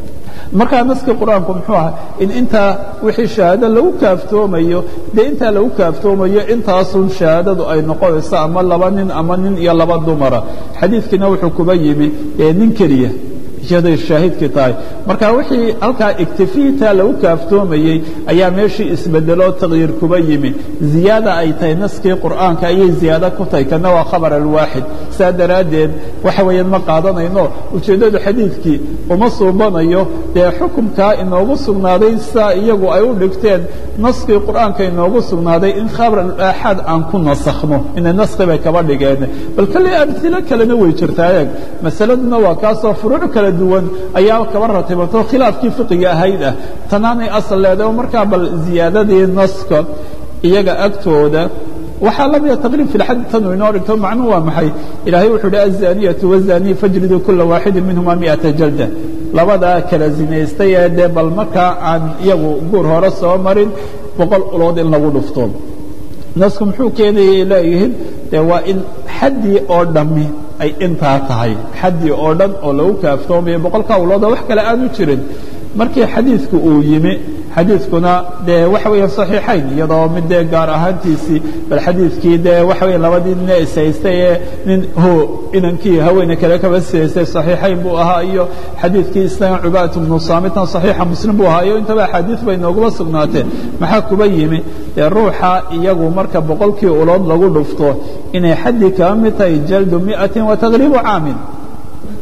markaa naskii qur'aanku muxuu ahaa in intaa wixii shahaado lagu kaaftoomayo dee intaa lagu kaaftoomayo intaasun shahaadadu ay noqonayso ama laba nin ama nin iyo laba dumara xadiidkiina wuxuu kuba yimi dee nin keliya iyaday shaahidkii tahay marka wixii halkaa iktifiitaa lagu kaaftoomayey ayaa meeshii isbedeloo takyiir kuba yimi ziyaada ay tahay naskii qur'aanka ayay ziyaado ku tahay kana waa khabar alwaaxid saa daraaddeed waxa weeyaan ma qaadanayno ujeeddadu xadiidkii uma suubanayo dee xukumkaa inoogu sugnaaday saa iyagu ay u dhigteen naskii qur'aanka inoogu sugnaaday in khabar aaxaad aan ku nasakhno inay naskhi bay kaba dhigeen bal kale amhilo kalena way jirtaa eeg masaladuna waa kaasoo furuuc kale duwan ayaa kaba ratibato khilaafkii fiqiga ahayd ah tanaanay asal leedahay oo markaa bal ziyaadadii naska iyaga agtooda waxaa la mida taqriib fi lxad tanu inoo dhigto macnuhu waa maxay ilaahay wuxuu uhi azaniyatu wazanii fajriduu kula waaxidin minhuma miata jalda labadaa kala zinaystay ee dee bal markaa aan iyagu guur hore soo marin boqol ulood in lagu dhufto nasku muxuu keenayay leeyihiin dee waa in xaddii oo dhammi ay intaa tahay xaddii oo dhan oo lagu kaaftoomayo boqolkaa ulooda wax kale aanu jirin markii xadiidku uu yimi xadiidkuna dee waxa weeya صaxiixayn iyadoo mid dee gaar ahaantiisii bal xadiidkii dee waxa weya labadii nine ishaystay ee nin ho inankii haweene kale kaba sihaystay صaxiixayn buu ahaa iyo xadiidkii isna cubaat bnu saamitan صaxiixa muslim buu ahaa iyo intaba axaadiid bay nooguma sugnaateen maxaa kuba yimi dee ruuxa iyagu marka boqolkii ulood lagu dhufto inay xaddii kaba mid tahay jaldu miئaةi wa taqriibu caamin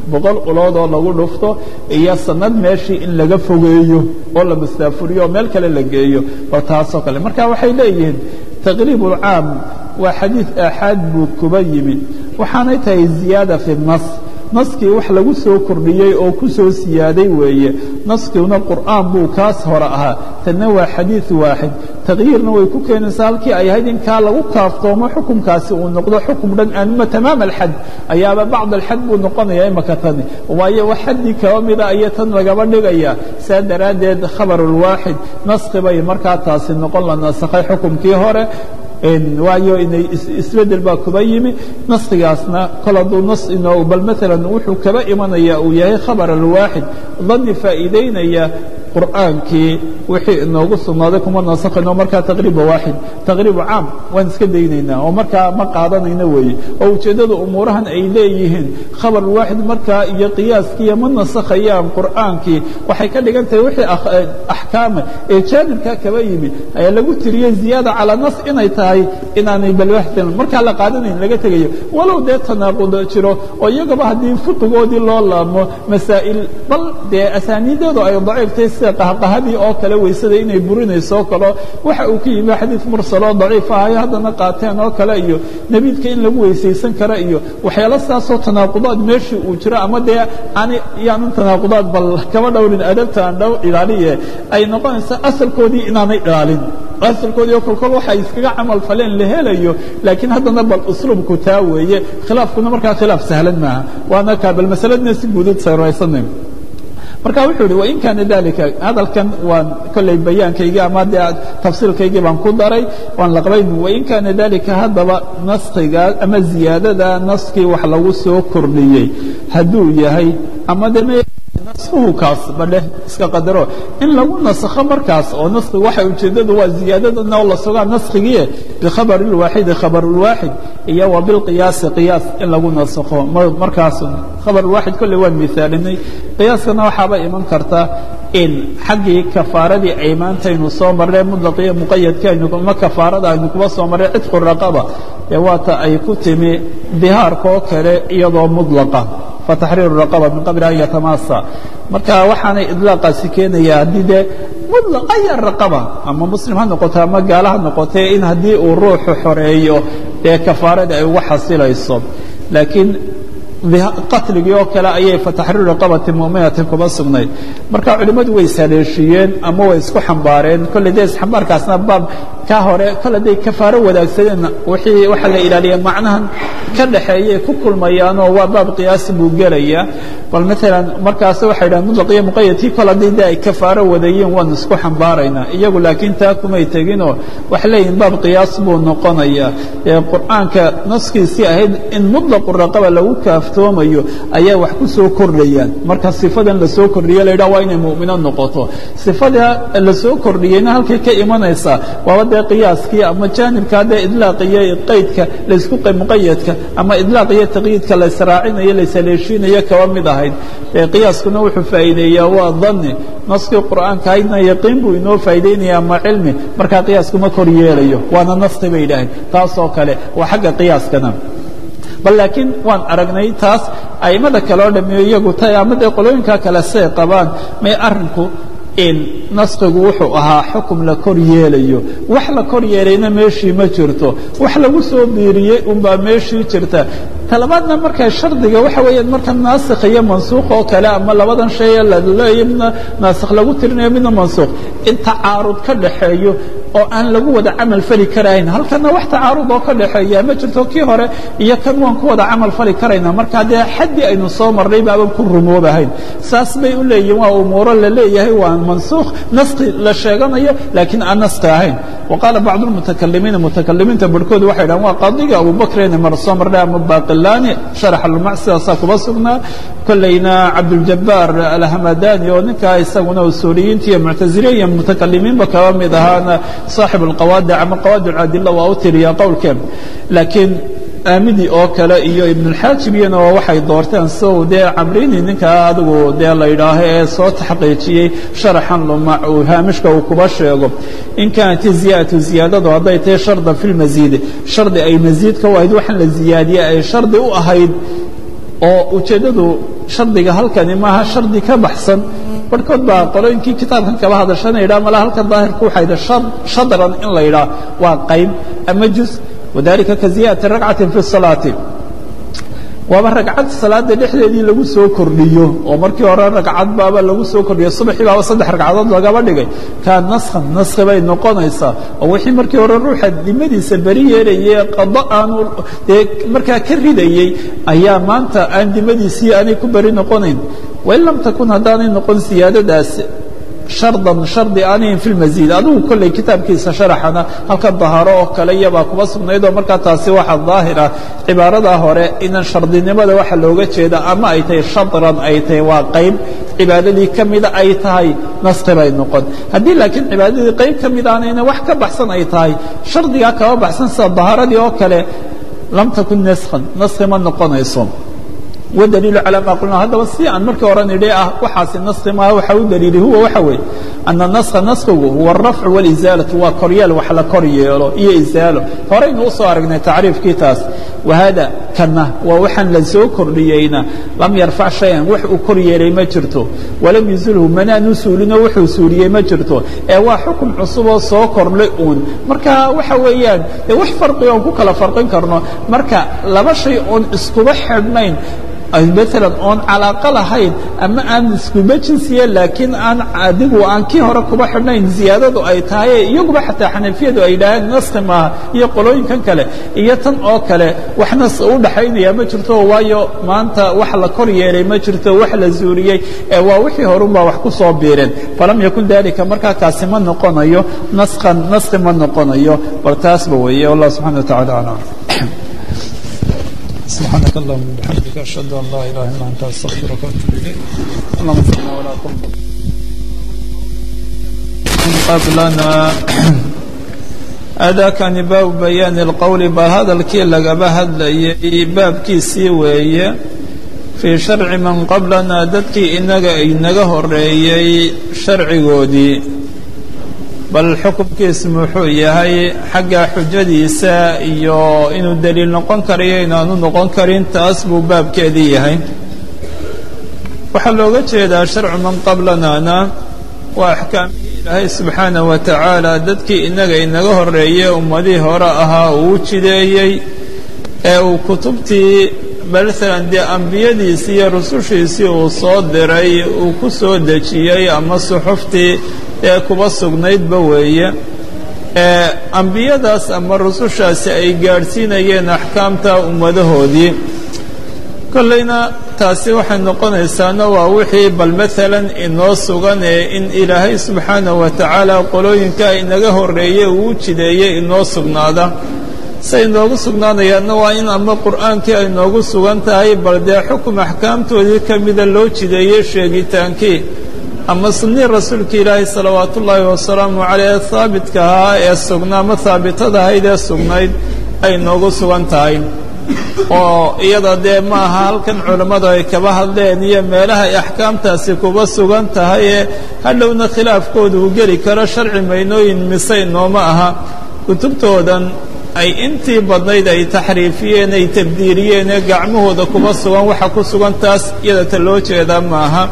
boqol ulood oo lagu dhufto iyo sanad meeshii in laga fogeeyo oo la masaafuriyo oo meel kale la geeyo bal taasoo kale marka waxay leeyihiin taqriib ulcaam waa xadiid aaxaad buu kuba yimi waxaanay tahay ziyaada fi nas naskii wax lagu soo kordhiyey oo ku soo siyaaday weeye naskiuna qur'aan buu kaas hore ahaa tanna waa xadiid waaxid taqyiirna way ku keenaysaa halkii ay ahayd in kaa lagu kaaftoomo xukumkaasi uu noqdo xukum dhan aanma tamaam alxad ayaaba bacd alxad buu noqonaya imaka tani waayo wax xaddii kaba mida aya tan lagaba dhigaya saa daraaddeed khabarulwaaxid naski bay markaa taasi noqon la nasakhay xukumkii hore waayo inay isbedel baa kuba yimi naskigaasna kol hadduu nas inoo bal maalan wuxuu kaba imanaya uu yahay khabar alwaaxid dani faa'iidaynaya qur'aankii wixii inoogu sugnaaday kuma nasakhayno markaa taqriiba waaxid taqriibu caam waan iska daynaynaa oo markaa ma qaadanayno weeye oo ujeeddada umuurahan ay leeyihiin khabar waaxid markaa iyo qiyaaskiiyo ma nasakhayaan qur'aankii waxay ka dhigan tahay wixii axkaama ee jaanibkaa kaba yimi ayaa lagu tiriyey ziyaada calaa nas inay tahay inaanay balwaxdan markaa la qaadanayn laga tegayo walow dee tanaaqud jiro oo iyagaba haddii fiqigoodii loo laabmo masaa'il bal dee asaaniideedu ay daciiftay sida qahqahadii oo kale weysada inay burinayso oo kale waxa uu ka yimi xadiid mursaloo daciif ahayo haddana qaateen oo kale iyo nebiidka in lagu weysaysan kara iyo waxyaalo saasoo tanaaqudaad meeshii uu jiro ama dee aan yaanan tanaaqudaad bal kaba dhowrin adabta aan dhow ilaaliye ay noqonaysa asalkoodii inaanay ilaalin asalkoodii oo kolkol waxa iskaga camal faleen la helayo laakiin haddana bal usluubku taa weeye khilaafkuna markaa khilaaf sahlan maaha waana kaa bal masaladna si guudad sayraysanay marka wuxuu ihi wain kaana dalika hadalkan waan kolley bayaankaygii ama dee tafsiilkaygii baan ku daray waan laqbayn wain kaana dalika haddaba naskiga ama ziyaadada naskii wax lagu soo kordhiyey hadduu yahay ama de naskuhu kaas badheh iska qadaro in lagu nasakho markaas oo naskiga waxa ujeeddadu waa ziyaadadana oo la sugaa naskigii bikhabari lwaaxidi khabar lwaaxid iyo wa bilqiyaasi qiyaas in lagu nasakho markaas khabar lwaaxid kolley waan miaalinay qiyaaskana waxaaba iman karta in xaggii kafaaradii ay maantaynu soo marreen mudlaqiyo muqayadkaaynu ma kafaarada aynu kuba soo marreen cidqu raqaba ee waata ay ku timi dihaarka oo kale iyadoo mudlaqa فتxriiر الرقبة min qabli an yatamaasa marka waxaanay iطlaaqaasi keenaya haddii dee mطلق aya رaqبة ama muslim ha noqoto ama gaala ha noqotee in haddii uu ruuxu xoreeyo dee kafaaradii ay uga xasilayso laakiin qatligii oo kale ayay fataxriir raqabati muminatin kuma sugnayd marka culimmadu way saleeshiyeen ama way isku xambaareen kolley dee isxambaarkaasna baab ka hore kole day kafaaro wadaagsadeen wixii waxaa la ilaaliya macnahan ka dhaxeeyay ku kulmayaanoo waa baab qiyaasi buu gelaya bal maalan markaas waxay dhahan mutlaq iyo muqayadkii kol haddii de ay kafaaro wadayeen waan isku xambaaraynaa iyagu laakiin taa kumay teginoo waxay leeyihin baab qiyaas buu noqonaya ee qur'aanka naskiisii ahayd in mutlaqu raqaba lagu kaaftoomayo ayaa wax ku soo kordhayaan marka sifadan la soo kordhiye la yidhaha waa inay mu'mino noqoto sifada la soo kordhiyeyna halkay ka imanaysaa waaba dee qiyaaskii ama jaanibka dee idlaaq iyo qaydka laysku muqayadka ama idlaaq iyo taqyiidka la israacinayo la isaleeshiinayo kaba mid ahayd qiyaaskuna wuxuu faa'iideeyaa waa dani naskii qur'aanka ahaydna yaqiin buu inoo faa'iideynaya ama cilmi markaa qiyaaskuma kor yeelayo waana naski bay idhaaheen taasoo kale waa xagga qiyaaskana bal laakiin waan aragnay taas a'immada kale oo dhamiyo iyagu ta ama dee qolooyinka kale say qabaan may arrinku in naskigu wuxuu ahaa xukum la kor yeelayo wax la kor yeelayna meeshii ma jirto wax lagu soo biiriyey unbaa meeshii jirta talabaadna markaa shardiga waxa weeyaan marka naasikh iyo mansuuq oo kale ama labadan shay ee laleeya midna naasikh lagu tirinayo midna mansuuq in tacaarud ka dhaxeeyo oo aan lagu wada camal fali karayn halkana wax tacaarud oo ka dhaxeeya ma jirto kii hore iyo kan waan ku wada camal fali karayna marka dee xaddii aynu soo marnay baaban ku rumoobahayn saas bay u leeyihin waa umuuro la leeyahay waa mansuukh naski la sheeganayo laakiin aan naski ahayn وqاaل bعض المتكلimiiن متكلimiinta barhkood waxay dhahan waa qاadiga abubakrin mar soo marnay ama baqilani شharx اlmac sidaasaa kuba sugnaa kolayna cabdالجabاr alhamadani oo ninkaa isaguna usuuliyiinta iyo muctaziliya iyo mutakalimiinba kaba mid ahaana صaaxiب الqawaadic ama qawaadic adila waa u tiriya qowlkeen laakiin aamidi oo kale iyo ibnulxaajibiyana oo waxay doorteen sow dee camrini ninkaa adigu dee la yidhaaho ee soo taxqiijiyey sharaxan lumac uu haamishka uu kuba sheego in kaanat ziyaadatu ziyaadadu hadday tahay shardan fi lmasiidi shardi ay masiidka u ahayd waxaan la ziyaadiyey ay shardi u ahayd oo ujeeddadu shardiga halkani maaha shardi ka baxsan barhkood baa qolooyinkii kitaabkan kaba hadashana yidhaha mala halkan daahirku waxaa yidha shadran in la yidhaah waa qayb ama juz wadalika ka ziyadati ragcatin fi salaati waaba ragcad salaada dhexdeedii lagu soo kordhiyo oo markii hore ragcad baaba lagu soo kordhiyo subaxii baaba saddex ragcadood lagaba dhigay kaa naskhan naskhi bay noqonaysaa oo wixii markii hore ruuxa dimadiisa beri yeerayay qado aanu dee markaa ka ridayey ayaa maanta aan dimadiisii aanay ku beri noqonayn wain lam takun haddaanay noqon siyaadadaas shardan shardi aanayn fi lmasiid adigu kolley kitaabkiisa sharaxana halka daharo oo kale iyabaa kuba sugnayd oo markaa taasi waxa daahir ah cibaaradaa hore inan shardinimada waxa looga jeeda ama ay tahay shadran ay tahay waa qayb cibaadadii ka mida ay tahay naskhi bay noqon haddii laakiin cibaadadii qayb ka mid aanayna wax ka baxsan ay tahay shardigaa kaba baxsan sida daharadii oo kale lam takun naskhan naskhi ma noqonayso wdliilu calى ma qulna haddaba si aan markii hore nidhi ah waxaasi naskhi maaha waxa u daliili huwa waxa weeye ana naskha naskhigu huwa alrafcu wاlizaalaةu waa koryeel wax la kor yeelo iyo izaalo horaynu usoo aragnay tacriifkii taas wahada kana waa waxaan la soo kordhiyeyna lam yarfac shayan wax uu kor yeelay ma jirto walam yuzilhu manaanu suulinoo wuxuu suuliyey ma jirto ee waa xukun cusuboo soo kordhay uun marka waxa weeyaan de wax farqiga oon ku kala farqin karno marka laba shay oon iskuba xidhnayn maalan oon calaaqa lahayn ama aan iskuba jinsiye laakiin aan adigu aan kii hore kuba xidhnayn ziyaadadu ay tahay iyaguba xataa xanafiyadu ay yidhaaheen naskhi maaha iyo qolooyinkan kale iyo tan oo kale wax nas u dhaxaynaya ma jirto waayo maanta wax la kor yeelay ma jirto wax la zuuriyey ee waa wixii horunbaa wax ku soo biireen falam yakun dalika markaa kaasi ma noqonayo naskhan naskhi ma noqonayo bal taasba weeye wallah subxana wa tacala aclam سبحانك اللهم وبحمدك أشهد أن لا إله إلا أنت أستغفرك وأتوب إليك اللهم صل ولا تنظر قبلنا أداكني باب بيان القول بهذا الكي لقب هذا باب كي سيوي في شرع من قبلنا ددكي إنك إنك هريي شرع قودي bal xukunkiisu muxuu yahay xagga xujadiisa iyo inuu daliil noqon karayo inaanu noqon karin taas buu baabkeedii yahay waxaa looga jeedaa sharcu man qablanana waa axkaamihii ilaahay subxaanah wa tacaala dadkii innaga inaga horeeye ummadihii hore ahaa uu u jideeyey ee uu kutubtii maalan dee ambiyadiisii iyo rusushiisii uu soo diray uu ku soo dejiyey ama suxuftii ee kuba sugnaydba weeye ee ambiyadaas ama rusushaasi ay gaadhsiinayeen axkaamta ummadahoodii kollayna taasi waxay noqonaysaana waa wixii bal maalan inoo sugan ee in ilaahay subxaanah wa tacaala qolooyinka inaga horreeye uu u jideeyey inoo sugnaada say inoogu sugnaanayaanna waa in ama qur'aankii ay noogu sugan tahay bal dee xukum axkaamtoodii ka mida loo jideeyey sheegitaankii ama sunnii rasuulka ilaahay salawaatu ullaahi wasalaamu caleyh haabitka ahaa ee sugnaa ama haabitada ahayd ee sugnayd ay noogu sugan tahay oo iyada dee ma aha halkan culammadu ay kaba hadleen iyo meelaha ay axkaamtaasi kuba sugan tahay ee hadhowna khilaafkooda uu geli karo sharci maynooyin mise inooma aha kutubtoodan ay intii badnayd ay taxriifiyeen ay tabdiiriyeen ee gacmahooda kuba sugan waxa ku sugan taas iyadata loo jeedaa maaha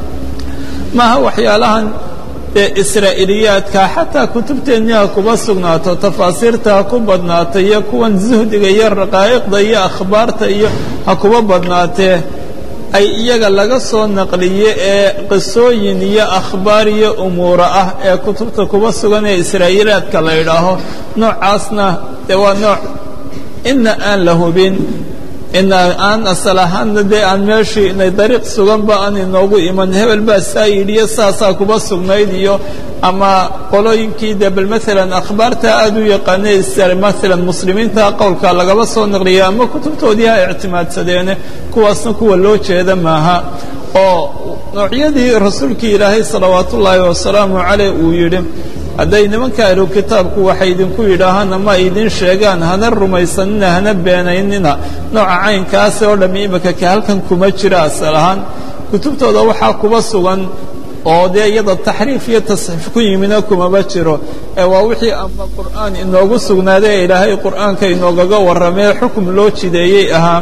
maaha waxyaalahan ee israa'iiliyaadka xataa kutubteennii ha kuba sugnaato tafaasiirta ha ku badnaato iyo kuwan zuhdiga iyo raqaa'iqda iyo akhbaarta iyo ha kuba badnaatee ay iyaga laga soo naqliye ee qisooyin iyo akhbaar iyo umuura ah ee kutubta kuba sugan ee israa'iiliyaadka la yidhaaho noocaasna dee waa nooc ina aan la hubin ina aan asal ahaanna dee aan meeshii inay dariiq suganba aan inoogu iman hebel baa saa yidhiyo saasaa kuba sugnayd iyo ama qolooyinkii dee bal maalan akhbaarta aad u yaqaanay maalan muslimiinta qowlka lagaba soo naqliya ama kutubtoodii ha ictimaadsadeene kuwaasna kuwa loo jeeda maaha oo noocyadii rasuulkii ilaahay salawaat ullaahi wasalaamu caleyh uu yidhi hadday nimanka ahlu kitaabku waxay idinku yidhaahaan ama ay idin sheegaan hana rumaysanina hana beenaynina nooca caynkaasi oo dhammi imika ka halkan kuma jira asal ahaan kutubtooda waxaa kuba sugan oo dee iyada taxriif iyo tasxiif ku yimina kumaba jiro ee waa wixii ama qur'aan inoogu sugnaaday ee ilaahay qur'aanka inoogaga warramee xukum loo jideeyey ahaa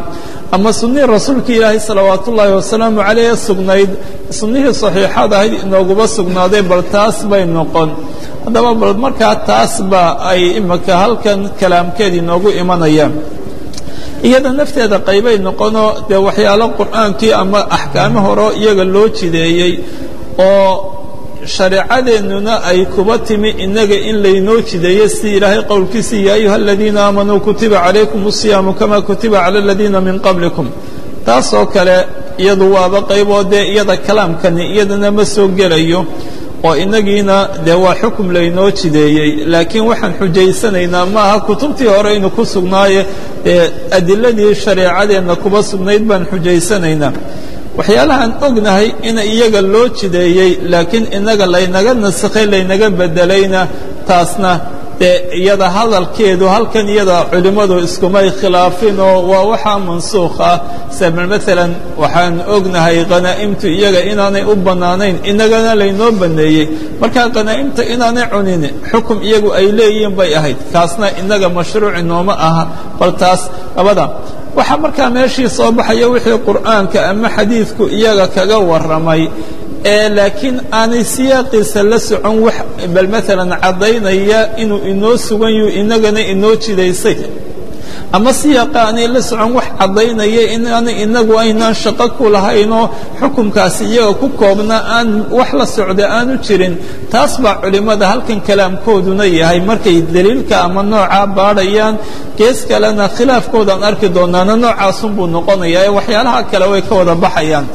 ama sunnihii rasuulka ilaahay salawaat ullaahi wasalaamu calayh sugnayd sunnihii saxiixaad ahayd inooguba sugnaaday bal taas bay noqon haddaba bal markaa taas ba ay imika halkan kalaamkeed inoogu imanayaan iyada nafteeda qaybay noqonoo dee waxyaalo qur'aankii ama axkaamo horo iyaga loo jideeyey oo shareecadeennuna ay kuba timi innaga in laynoo jideeyo si ilaahay qowlkiisii yaa ayuha aladiina aamanuu kutiba calaykum asiyaamu kama kutiba cala aladiina min qablikum taasoo kale iyadu waaba qayboo dee iyada kalaamkani iyadana ma soo gelayo oo inagiina dee waa xukum laynoo jideeyey laakiin waxaan xujaysanaynaa maaha kutubtii hore inu ku sugnaaye ee adiladii shareecadeenna kuba sugnayd baan xujaysanaynaa waxyaalahaan ognahay in iyaga loo jideeyey laakiin inaga laynaga nasakhay laynaga bedelayna taasna dee iyada hadalkeedu halkan iyada culimmadu iskumay khilaafin oo waa waxaa mansuukh ah sabal maalan waxaan ognahay khanaa'imtu iyaga inaanay u bannaanayn inagana laynoo banneeyey markaa khanaa'imta inaanay cunin xukum iyagu ay leeyihiin bay ahayd kaasna inaga mashruuci nooma aha bal taas labada waxaa markaa meeshii soo baxaya wixii qur'aanka ama xadiidku iyaga kaga warramay ee laakiin aanay siyaaqiisa la socon wax bal maalan caddaynaya inuu inoo sugan yahu inagana inoo jidaysay ama siyaaqa aanay la socon wax caddaynaya inaana inagu aynaan shaqo ku lahaynoo xukumkaasi iyaga ku koobna aan wax la socda aanu jirin taas baa culimmada halkan kalaamkooduna yahay markay daliilka ama noocaa baadhayaan gees kalena khilaafkoodaan arki doonaana noocaasunbuu noqonayaa ee waxyaalaha kale way ka wada baxayaan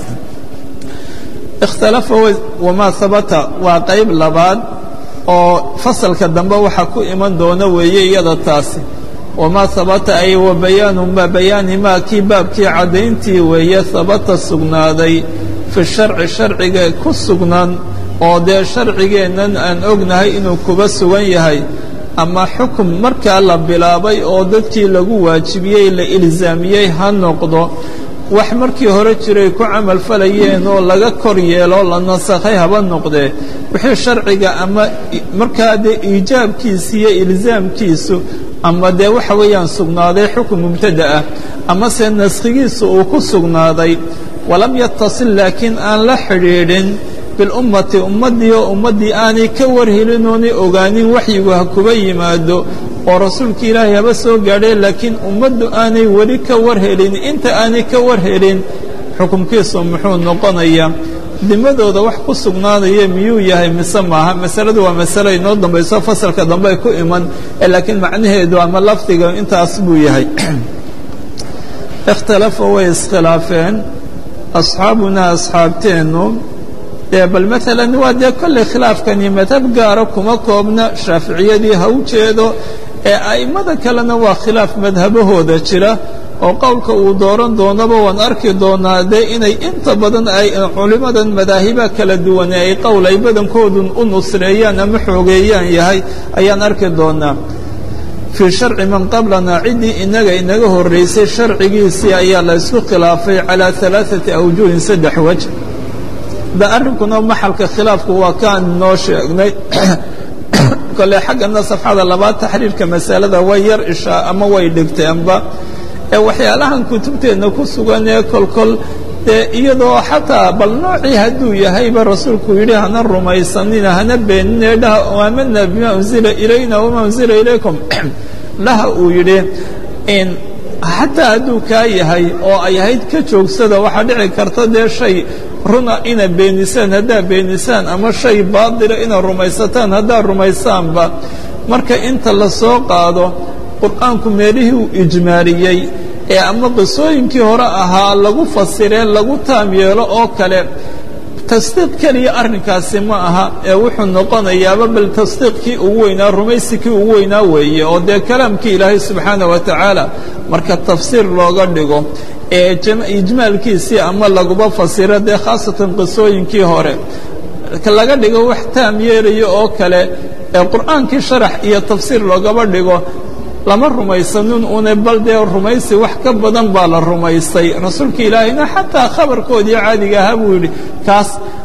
ikhtalafa wamaa habata waa qayb labaad oo fasalka dambe waxaa ku iman doona weeye iyada taasi wamaa habata ay wa bayaanu ma bayaani maa kii baabkii caddayntii weeye habata sugnaaday fi sharci sharciga ku sugnaan oo dee sharcigeennan aan ognahay inuu kuba sugan yahay ama xukum markaa la bilaabay oo dadkii lagu waajibiyey la ilzaamiyey ha noqdo wax markii hore jiray ku camal falayeen oo laga kor yeelo la nasakhay haba noqdee wixii sharciga ama markaa dee iijaabkiisa iyo ilzaamkiisu ama dee waxa weeyaan sugnaaday xukun mubtada ah amase naskhigiisa uu ku sugnaaday walam yatasil laakiin aan la xidhiidhin bilummati ummaddii oo ummaddii aanay ka warhelin oonay ogaanin waxyigu ha kuba yimaado oo rasuulka ilaahay haba soo gaadhee laakiin ummaddu aanay weli ka warhelin inta aanay ka warhelin xukumkiisu muxuu noqonayaa dimadooda wax ku sugnaanaya miyuu yahay mise maaha masaladu waa masalo inoo dambayso fasalka dambe ay ku iman laakiin macnaheedu ama lafdiga intaas buu yahay ikhtalafa way iskhilaafeen asxaabunaa asxaabteennu dee bal maalan waa dee kolley khilaafkani madhab gaara kuma koobna shaaficiyadii ha u jeedo ee a'immada kalena waa khilaaf madhabahooda jira oo qowlka uu dooran doonaba waan arki doonaa dee inay inta badan ay culimmadan madaahiba kala duwane ay qowl ay badankoodun u nusreeyaan ama xoogeeyaan yahay ayaan arki doonaa fii sharci man qablana ciddii inaga inaga horraysay sharcigiisii ayaa la ysku khilaafay calaa alaaثati awjuhin saddex wej da arrinkuna maxalka khilaafku waa kaan noo sheegnay kole xaggana safxada labaad taxriirka masalada way yar ishaa ama way dhigteenba ee waxyaalahan kutubteenna ku sugan ee kolkol dee iyadoo xataa bal noocii hadduu yahayba rasuulku yidhi hana rumaysanina hana beenine dhaha aamana bima unzila ilayna wama unzila ilaykum dhaha uu yidhi xataa hadduu kaa yahay oo ay ahayd ka joogsada waxaa dhici karta dee shay runa ina beenisaan haddaa beenisaan ama shay baadila ina rumaysataan haddaa rumaysaanba marka inta la soo qaado qur'aanku meelihii uu ijmaaliyey ee ama qisooyinkii hore ahaa lagu fasiree lagu taam yeelo oo kale tasdiiq keliya arrinkaasi ma aha ee wuxuu noqonayaaba bal tasdiiqkii ugu weynaa rumaysikii ugu weynaa weeye oo dee kalaamkii ilaahay subxaana wa tacaala marka tafsiir looga dhigo ee ijmaalkiisii ama laguba fasiro dee khaasatan qisooyinkii hore laga dhigo wax taam yeelayo oo kale ee qur'aankii sharax iyo tafsiir loogaba dhigo lama rumaysanin une bal dee rumaysi wax ka badan baa la rumaystay rasuulka ilaahayna xataa khabarkoodii caadiga ahaa buu yidhi kaas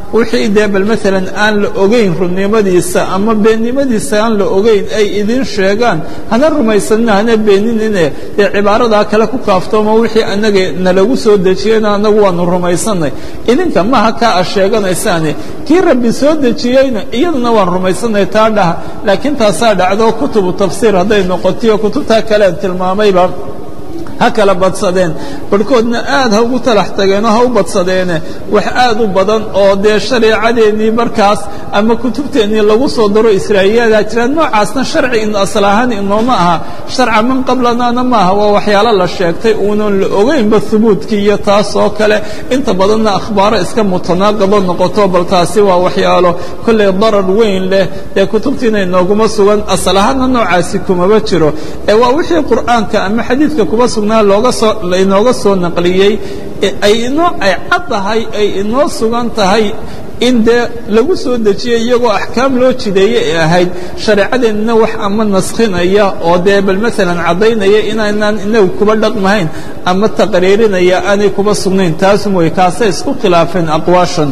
wixii dee bal maalan aan la ogeyn runnimadiisa ama beennimadiisa aan la ogeyn ay idin sheegaan hana rumaysanina hana beeninine dee cibaaradaa kale ku kaaftoomo wixii anaga nalagu soo dejiyeyna anagu waanu rumaysanay idinka maha kaa a sheeganaysaane kii rabbi soo dejiyeyna iyaduna waan rumaysanay taa dhaha laakiin taasaa dhacdo kutubu tafsiir hadday noqotiyo kutubtaa kalean tilmaamayba ha kala badsadeen barhkoodna aad ha ugu talax tageenoo ha u badsadeene wax aad u badan oo dee shareecadeennii markaas ama kutubteennii lagu soo daro israa'iiliyadaa jiraan noocaasna sharci in asal ahaan inooma aha sharca man qablanaana maaha waa waxyaalo la sheegtay uunan la ogeynba hubuudkii iyo taas oo kale inta badanna akhbaaro iska mutanaaqabo noqoto bal taasi waa waxyaalo kollay darar weyn leh dee kutubtiina inooguma sugan asal ahaanna noocaasi kumaba jiro ee waa wixii qur'aanka ama xadiidka kuma sugan looga soo inooga soo naqliyey ay inoo ay cad tahay ay inoo sugan tahay in dee lagu soo dejiyey iyagoo axkaam loo jideeye ay ahayd shareecadeennana wax ama naskhinaya oo dee bal maalan caddaynaya inaynaan inagu kuba dhaqmahayn ama taqriirinaya aanay kuba sugnayn taas mooye kaasay isku khilaafeen aqwaashan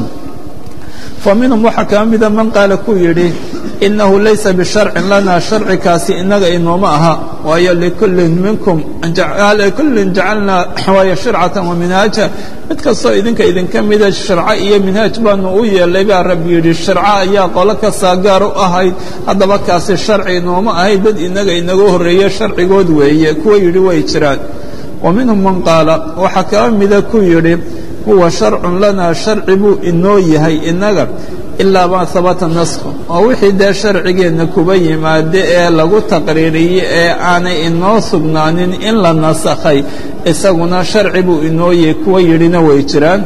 fa minhum waxaa kaa mida man qaala ku yidhi inahu laysa bisharcin lana sharcikaasi inaga inooma aha waayo likullin minkum likullin jacalnaa waayo shircatan wa minhaaja mid kastoo idinka idinka mida shirco iyo minhaaj baanu u yeelay baa rabbi yidhi shirco ayaa qolo kastaa gaar u ahayd haddaba kaasi sharci inooma ahayd dad inaga inaga horreeye sharcigood weeye kuwa yidhi way jiraan wa minhum man qaala waxaa kaa mida ku yidhi huwa sharcun lanaa sharci buu inoo yahay inaga ilaa maa habata naskhu oo wixii dee sharcigeenna kuba yimaade ee lagu taqriiriyey ee aanay inoo sugnaanin in la nasakhay isaguna sharci buu inoo yahay kuwa yidhina way jiraan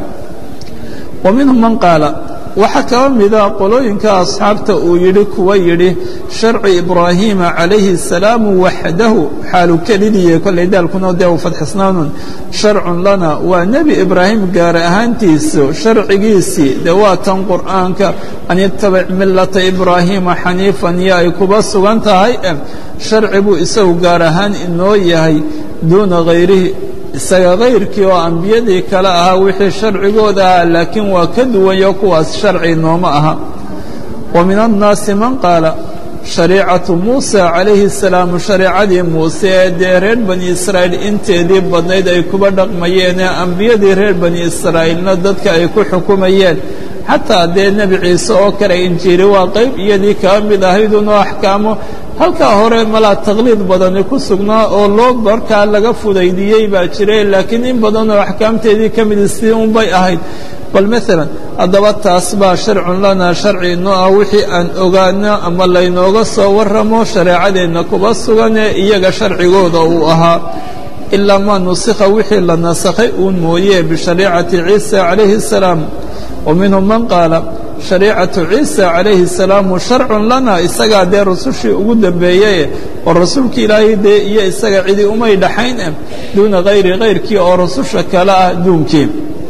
wa minhum man qaala waxaa kaba mida qolooyinka asxaabta uu yidhi kuwa yidhi sharci ibraahiima calayhi الsalaamu waxdahu xaalu kelidiye kollay daalkuna dee u fadxisnaanun sharcun lana waa nebi ibraahim gaar ahaantiisu sharcigiisii dee waa tan qur'aanka an itabic milata ibraahiima xaniifan iyo ay kuba sugan tahay sharci buu isagu gaar ahaan inoo yahay duuna hayrihi isaga kayrkii oo ambiyadii kale ahaa wixii sharcigooda ahaa laakiin waa ka duwanyo kuwaas sharci nooma aha wa min annaasi man qaala shariicatu muusa calayhi الsalaamu shareicadii muuse ee dee reer bani israa'iil inteedii badnayd ay kuba dhaqmayeen ee ambiyadii reer bani israa'iilna dadka ay ku xukumayeen xataa dee nebi ciise oo kale injiiri waa qayb iyadii kaa mid ahaydunoo axkaamo halkaa hore malaa taqliid badani ku sugnaa oo loo markaa laga fudaydiyey baa jiray laakiin in badan oo axkaamteedii ka midi sidii unbay ahayd bal maalan haddaba taas baa sharcun lanaa sharci inoo ah wixii aan ogaano ama laynooga soo warramo shareecadeenna kuba sugan ee iyaga sharcigooda uu ahaa ilaa maa nusikha wixii la nasakhay uun mooye bishariicati ciisa calayhi الsalaam wa minhum man qaala shariicatu ciisa calayhi الsalaamu sharcun lana isagaa dee rusushii ugu dambeeyeye oo rasuulki ilaahay dee iyo isaga cidi umay dhaxayn eh duuna hayri kayrkii oo rususha kale ah duunkii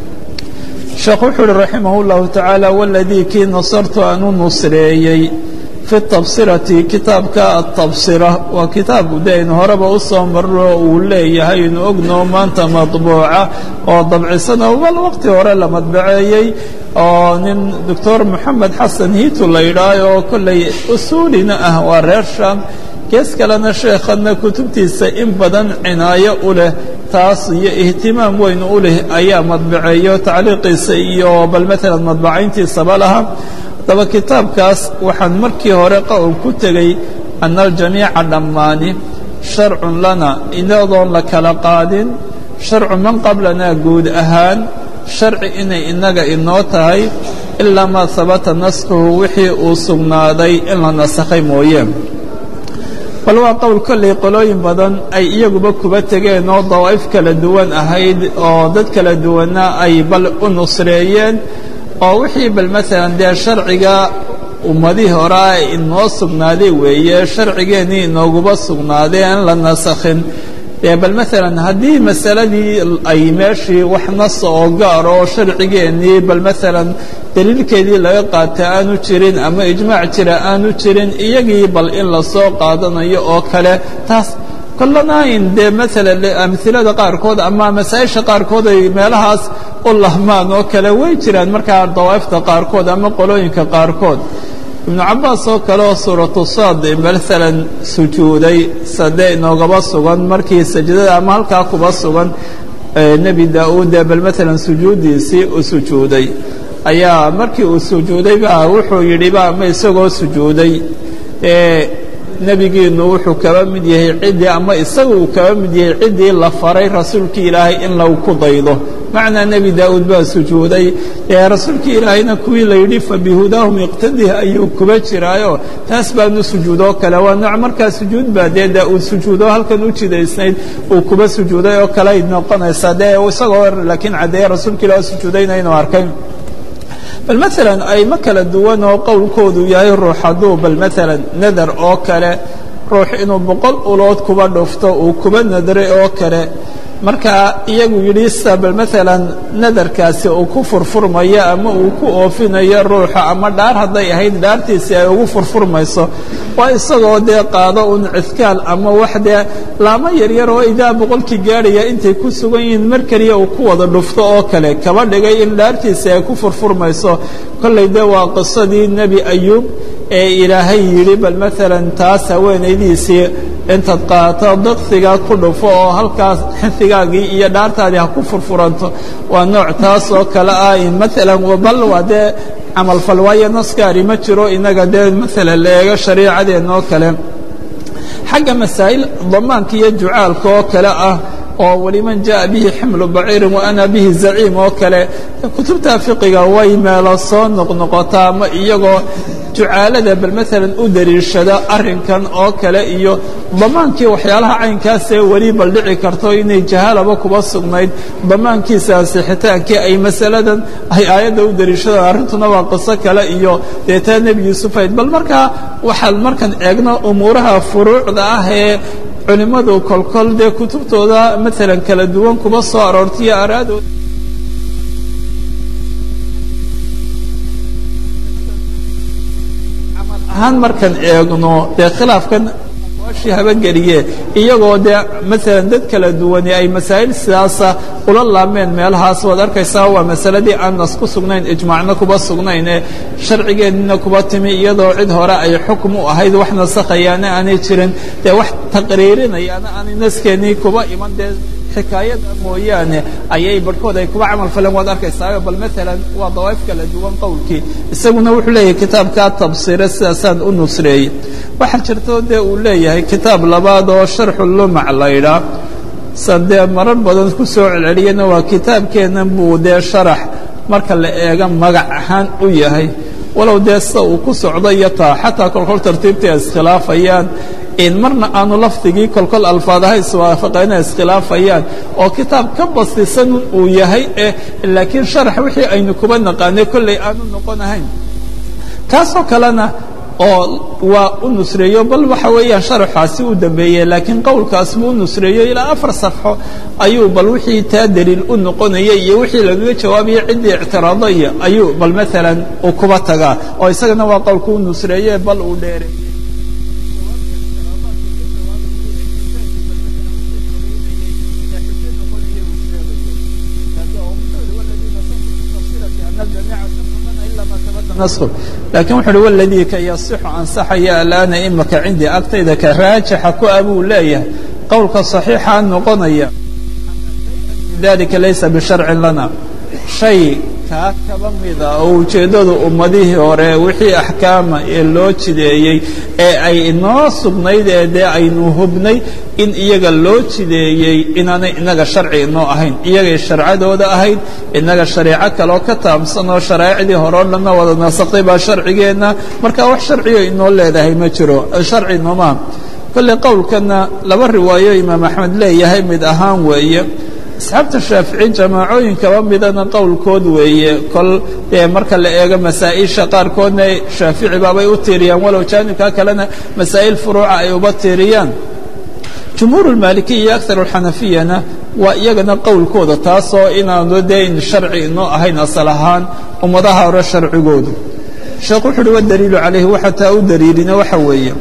sheekh wuxuu uhi raximah اllahu tacaala waladii kii nasartu aan u nusreeyey fi tabsirati kitaabka atabsira waa kitaab de aynu horeba u soo marro uu leeyahay inu ogno maanta madbuuca oo dabcisana bal waqti hore la madbaceeyey oo nin doctor moxamed xasan hiitu la yidhaah oo kollay usuulina ah waa reer sham gees kalena sheekhadna kutubtiisa in badan cinaayo u leh taas iyo ihtimaam weyn u leh ayaa madbaceeyo tacliiqiisa iyo bal maalan madbacayntiisaba laha haddaba kitaabkaas waxaan markii hore qowl ku tegey ana aljamiica dhammaani sharcun lana inadoon la kala qaadin sharcu man qablanaa guud ahaan sharci inay inaga inoo tahay ilaa maa habata naskhuhu wixii uu sugnaaday in la nasakhay mooye bal waa qowl kollay qolooyin badan ay iyaguba kuba tegeen oo dawaa'if kala duwan ahayd oo dad kala duwanna ay bal u nusreeyeen oo wixii bal maalan dee sharciga ummadihii horea inoo sugnaaday weeye sharcigeennii inooguba sugnaadee aan la nasakhin dee bal maalan haddii masaladii ay meeshii wax nasa oo gaaro oo sharcigeennii bal maalan daliilkeedii laga qaata aanu jirin ama ijmaac jira aanu jirin iyagii bal in lasoo qaadanayo oo kale taas kollana in dee maalan amhilada qaarkood ama masaa-isha qaarkood ay meelahaas u lahmaan oo kale way jiraan markaa dawaa'ifta qaarkood ama qolooyinka qaarkood ibnu cabaas oo kale oo suuratu saad maalan sujuuday sade inoogaba sugan markii sajdada ama halkaa kuba sugan nebi daa-uud ee bal maalan sujuuddiisii u sujuuday ayaa markii uu sujuuday baa wuxuu yidhi ba ama isagoo sujuuday nebigiinu wuxuu kaba mid yahay ciddii ama isaga uu kaba mid yahay ciddii la faray rasuulkii ilaahay in lagu ku daydo macnaa nebi daa'uud baa sujuuday rasuulkii ilaahayna kuwii la yidhi fabihudaahum iqtadih ayuu kuba jiraayo taas baanu sujuudoo kale waa nooc markaa sujuud baa dee daa'uud sujuudo halkan u jidaysnayd uu kuba sujuuday oo kale ay noqonaysaa dee isagoo laakiin caddeeye rasuulka ilaah sujuudayna inuu arkay bal maalan aymo kala duwan oo qowlkoodu yahay ruux hadduu bal maalan nadar oo kale ruux inuu boqol ulood kuba dhufto uu kuba nadray oo kale markaa iyagu yidhi sida bal maalan nadarkaasi uu ku furfurmayo ama uu ku oofinayo ruuxa ama dhaar hadday ahayd dhaartiisii ay ugu furfurmayso waa isagoo dee qaado un cidkaal ama wax dee laamo yaryar oo idaa boqolkii gaadhaya intay ku sugan yihiin mar keliya uu ku wada dhufto oo kale kaba dhigay in dhaartiisii ay ku furfurmayso kollay dee waa qisadii nebi ayuub ee ilaahay yidhi bal maalan taas haweenaydiisii intaad qaato daqsigaa ku dhufo oo halkaas xinfigaagii iyo dhaartaadii ha ku furfuranto waa nooc taas oo kale ah maalan bal waa dee camalfal waayo naskaari ma jiro inaga dee maalan la eego shariicadeenna oo kale xagga masaa'il damaanka iyo jucaalka oo kale ah oo waliman jaءa bihi ximlu baciirin wa ana bihi zaciim oo kale kutubta fiqiga way meelo soo noqnoqotaa ama iyagoo jucaalada bal maalan u dariishada arrinkan oo kale iyo damaankii waxyaalaha caynkaasee weli bal dhici karto inay jahaalaba kuba sugnayd damaankiisa asixitaankii ay masaladan ay aayadda u dariishadaan arrintuna waa qiso kale iyo deetaa nebi yuusuf ayd bal markaa waxaan markaan eegno umuuraha furuucda ah ee culimmadu kolkol dee kutubtooda maalan kala duwan kuba soo aroortaiyo araadood camal ahaan markaan eegno dee khilaafkan aqwaashii habageliye iyagoo dee maalan dad kala duwani ay masaa'il sidaasa ula laameen meelahaas waad arkaysaa waa masaladii aan nas ku sugnayn ijmaacna kuba sugnayn ee sharcigeennina kuba timi iyadoo cid hore ay xukm u ahayd wax nasakhayaana aanay jirin dee wax taqriirinayaana aanay naskeennii kuba iman dee xikaayada mooyaane ayay barhkood ay kuba camal faleen waad arkaysaa bal maalan waa dawaa'if kala duwan qowlkii isaguna wuxuu leeyahay kitaabkaa tabsiire sidaasaan u nusreeyey waxaa jirto dee uu leeyahay kitaab labaad oo sharxu lumac laydhaa san dee marar badan ku soo celceliyana waa kitaabkeennan buu dee sharax marka la eega magac ahaan u yahay walow dee sida uu ku socdo iyo taa xataa kolkol tartiibtii ay iskhilaafayaan in marna aanu lafdigii kolkol alfaadaha iswaafaqeena iskhilaafayaan oo kitaab ka bastisan uu yahay eh laakiin sharax wixii aynu kuba naqaanay kolley aanu noqon ahayn kaasoo kalena oo waa u nusreeyo bal waxa weeyaan sharaxaasi u dambeeyey laakiin qowlkaas buu u nusreeyo ilaa afar safxo ayuu bal wixii taa daliil u noqonaya iyo wixii lagaga jawaabaya ciddii ictiraadaya ayuu bal maalan uu kuba tagaa oo isagana waa qowlku u nusreeye bal uu dheeray lakin wuxu uhi waladii ka yasixu ansaxaya alaana imaka cindii agtayda ka raajixa ku a buu leeyahay qowlka صaxiixa noqonaya dalika laysa bisharcin lana shay kaa kaba mida oo ujeeddadu ummadihii hore wixii axkaama ee loo jideeyey ee ay inoo sugnayd ee dee aynu hubnay in iyaga loo jideeyey inaanay inaga sharci inoo ahayn iyagay sharcadooda ahayd inaga shareeco kaloo ka taabsan oo sharaa'icdii hore o dhanna wada nasaqday baa sharcigeenna marka wax sharciyo inoo leedahay ma jiro sharci nooma kolley qowlkanna laba riwaayo imaam axmed leeyahay mid ahaan weeye asxaabta shaafici jamaacooyin kaba midana qowlkood weeye kol dee marka la eego masaa'isha qaarkoodna shaafici baabay u tiiriyaan walow jaanibka kalena masaa'il furuuca ay uba tiiriyaan jumhuur اmaalikiya iyo akar اxanafiyana waa iyagana qowlkooda taasoo inaanu dee in sharci inoo ahayn asal ahaan ummadaha hore sharcigoodu sheekh wuxu uhi wadaliilu calayhi waxa taa u daliilina waxa weeye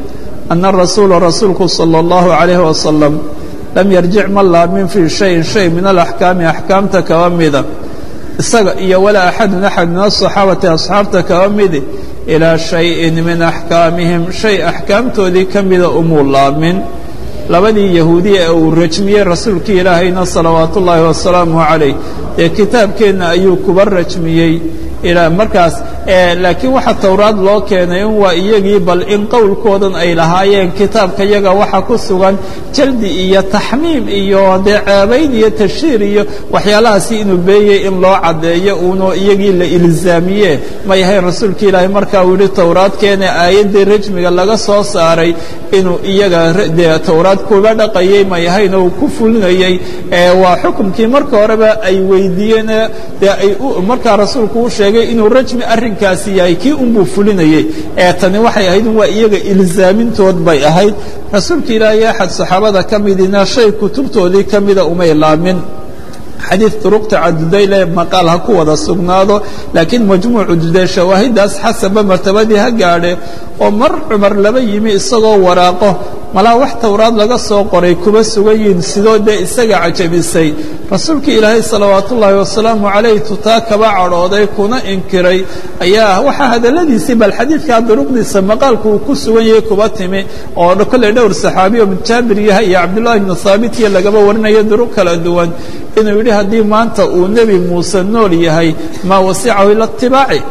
ana rasuula rasuulku salى اllahu عalayh wasalam lam yarjic ma laamin fii shayin shay min alaxkaami axkaamta kaba mida isaga iyo walaa axadun axad min asaxaabati asxaabta kaba midi ilaa shayin min axkaamihim shay axkaamtoodii ka mida umuu laamin labadii yahuudiya ee uu rajmiyey rasuulkii ilaahayna salawaatu ullaahi wasalaamu calayh ee kitaabkeenna ayuu kuba rajmiyey ilaa markaas laakiin waxa towraad loo keenay in waa iyagii bal in qowlkoodan ay lahaayeen kitaabka yaga waxa ku sugan jaldi iyo taxmiim iyo dee ceebayn iyo tashiir iyo waxyaalahaasi inuu beeyey in loo caddeeyo uunu iyagii la ilzaamiye may ahayn rasuulka ilaahay markaa uu yihi towraadkeena aayaddii rajmiga laga soo saaray inuu iyaga dee towraad kuba dhaqayey may ahayn oo ku fulinayey waa xukumkii marka horeba ay weydiiyeen dee ay markaa rasuulku u sheegay inuu rajmi arrinkaasi yahay kii unbuu fulinayey ee tani waxay ahayd waa iyaga ilzaamintood bay ahayd rasuulka ilaahay axad saxaabada ka midina shay kutubtoodii ka mida umay laamin xadiid duruqta cadudayle maqaal ha ku wada sugnaado laakiin majmuucu dudee shawaahidaas xasaba martabadii ha gaadhe oo mar cumar laba yimi isagoo waraaqo malaa wax towraad laga soo qoray kuba sugan yihiin sidoo dee isaga cajabisay rasuulkii ilaahay salawaatu ullaahi wasalaamu calayh tutaa kaba cadhooday kuna inkiray ayaa waxaa hadalladiisii bal xadiidkaa duruqdiisa maqaalku uu ku sugan yahay kuba timi oo kolley dhowr saxaabiyo jaabir yahay iyo cabdullaahi ibnu haabit iyo lagaba warinayo duruq kala duwan inuu yidhi haddii maanta uu nebi muuse nool yahay maa wasicahu ila itibaaci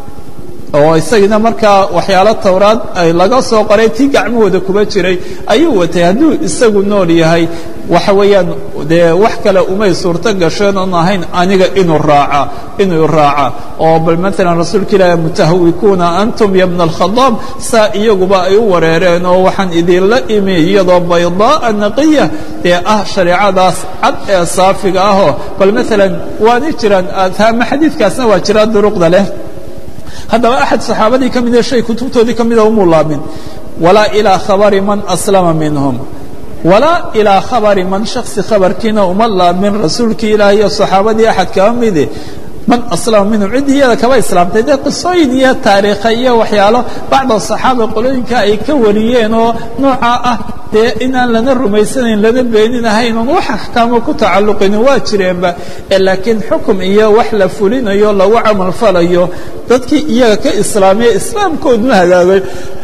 oo isagiina markaa waxyaalo towraad laga soo qoray tii gacmahooda kuba jiray ayuu watay hadduu isagu nool yahay waxa weeyaan dee wax kale umay suurto gasheen oon ahayn aniga inuu raaca inuu raaca oo bal maalan rasuulka ilaahi mutahawikuuna antum ya bna alkhadaab saa iyaguba ay u wareereen oo waxaan idinla imi iyadoo baydaa'a naqiya dee ah shareecadaas cad ee saafiga ahoo bal maalan waana jiraan ama xadiidkaasna waa jiraa duruqda leh haddaba axad saxaabadii ka mida shay kutubtoodii ka mida umuu laamin walaa ilaa khabari man aslama minhum walaa ilaa khabari man shaksi khabarkiina uma laamin rasuulkii ilaahay iyo saxaabadii axad kaba midi man aslama minhum ciddii iyada kaba islaamtay dee qisooyin iyo taariikha iyo waxyaalo bacda saxaaba qolooyinka ay ka wariyeen oo noocaa ah dee inaan lana rumaysanayn lana beeninahayn oon wax axkaamo ku tacalluqinin waa jireenba laakiin xukum iyo wax la fulinayo lagu camal falayo dadkii iyaga ka islaamiya islaamkooduna hagaagay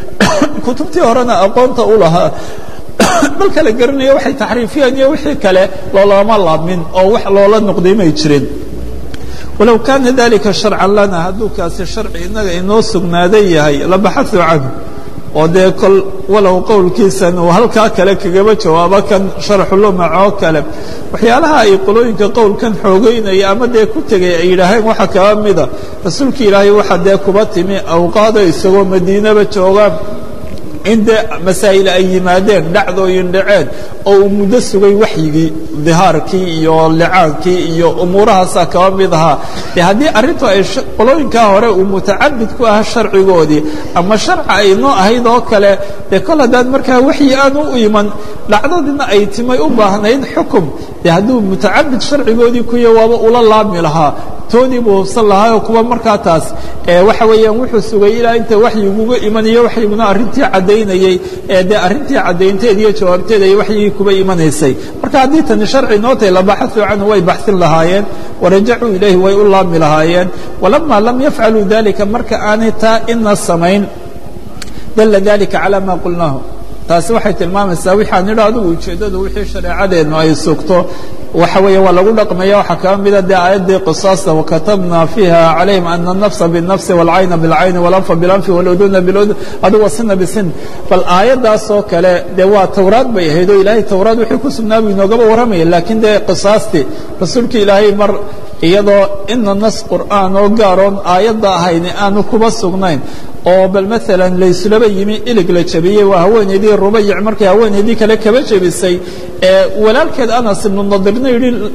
kutubtii horena aqoonta u lahaa marka la garanayo waxay taxriifiyeen iyo wixii kale loolama laamin oo wax loola noqday may jirin walow kaana dalika sharcan lana hadduu kaasi sharci innaga inoo sugnaaday yahay labaxaثu canhu oo dee kol walow qowlkiisan uu halkaa kale kagaba jawaabo kan sharxulumac oo kale waxyaalaha ay qolooyinka qowlkan xoogeynaya ama dee ku tegay ay yidhaaheen waxaa kaba mida rasuulka ilaahay waxaa dee kuba timi awqaada isagoo madiinaba joogaan in dee masaa'il ay yimaadeen dhacdooyin dhaceen oo uu muddo sugay waxyigii dihaarkii iyo licaankii iyo umuurahaasaa kaba mid ahaa de haddii arrintu ay qolooyinkaa hore uu mutacabid ku aha sharcigoodii ama sharca ay noo ahayd oo kale dee kol haddaan markaa waxyi aanu u iman dhacdadina ay timay u baahnayd xukum de hadduu mutacabid sharcigoodii kuya waaba ula laabmi lahaa toodii buu hubsan lahaa oo kuwa markaa taas waxa weeyaan wuxuu sugay ilaa inta waxyiguga imanayo waxyiguna arrintii caddaynayey ee dee arrintii caddaynteed iyo jawaabteed ay waxyigii kuba imanaysay marka haddii tani sharci noo tahay labaxaثuu canhu way baxsin lahaayeen warajacuu ilayhi way u laabmi lahaayeen walamaa lam yafcaluu dalika marka aanay taa ina samayn dala dalika calى ma qulnaahu taasi waxay tilmaamaysaa waxaan idha adigu ujeeddadu wixii shareecadeennu ay sugto waxa weeye waa lagu dhaqmaya waxaa kaba mida dee aayaddii qisaasta wakatabna fiiha calayhim ana الnafsa bالnafsi wاlcayna bاlcayni wاlanfa biاlanfi wاluduna biludun adigu wasina bisin bal aayaddaas oo kale dee waa towraad bay ahayd oo ilaahay towraad wixii ku sugnaa buu inoogaba warramaya laakiin dee qisaastii rasuulka ilaahay mar iyadoo ina nas qur'aan oo gaaroon aayadda ahayni aanu kuba sugnayn oo bal maalan laysulaba yimi ilig la jabiyey waa haweenaydii rubayic markay haweenaydii kale kaba jebisay ee walaalkeed anas ibnu nadirna yidhi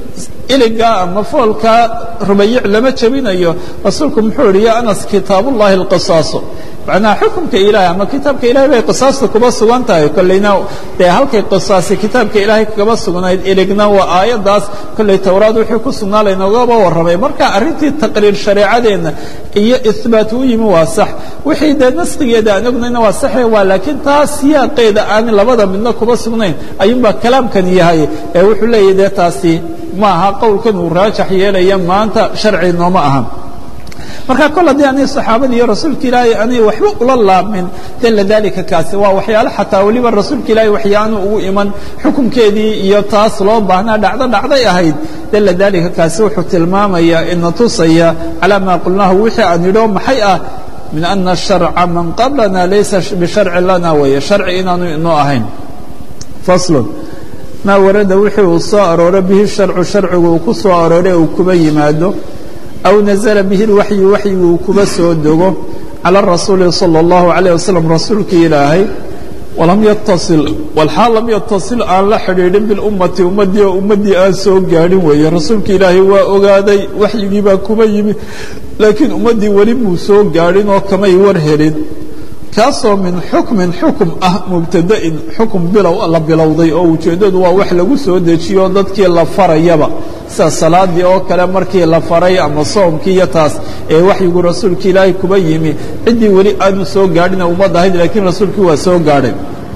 iligaa ama foolkaa rubayic lama jebinayo rasuulku muxuu yihi ya anas kitaabullahi alqisaaso macnaha xukumka ilaahay ama kitaabka ilahay bay qisaasta kuba sugan tahay kollayna dee halkay qisaasi kitaabka ilaahay kagaba sugnayd iligna waa aayaddaas kollay towraad wixii ku sugnaa laynogaba warramay marka arrintii taqriir shareecadeenna iyo ihbaat u yimi waa sax wixii dee naskigeeda aan ognayna waa saxe waa laakiin taas siyaaqeeda aan labada midna kuba sugnayn ayuunbaa kalaamkan yahay ee wuxuu leeyahy dee taasi ma aha qowlkan uu raajax yeelaya maanta sharci nooma aha marka kol haddii anay saxaabadii iyo rasuulka ilaahay anay waxba ula laabmin dalla dalika kaasi waa waxyaalo xataa weliba rasuulka ilaahay waxyaanu ugu iman xukunkeedii iyo taas loo baahnaa dhacdo dhacday ahayd dalla dalika kaasi wuxuu tilmaamayaa ina tusaya calaa maa qulnaahu wixii aan yidho maxay ah min ana sharca man qablana laysa bisharci lana weeye sharci inaanu inoo ahayn faslun maa warada wixii uu soo arooro bihi sharcu sharcigu uu ku soo aroore uu kuba yimaado aw nazla bihi اlwaxyu waxyigu uu kuba soo dego calى rasuuli salى اllahu عalيه waslm rasuulkii ilaahay walam yatasil walxaal lam yatasil aan la xidhiidhin bilummati ummaddii oo ummaddii aan soo gaadhin weeye rasuulka ilaahay waa ogaaday waxyigii baa kuba yimi laakiin ummaddii weli muu soo gaadhin oo kamay war helin kaasoo min xukmin xukum ah mubtada'in xukum bilow la bilowday oo ujeeddadu waa wax lagu soo dejiyo dadkii la farayaba sida salaadii oo kale markii la faray ama soomkii iyo taas ee waxyigu rasuulka ilaahay kuba yimi ciddii weli aanu soo gaadhina ummad ahayd laakiin rasuulkii waa soo gaadhay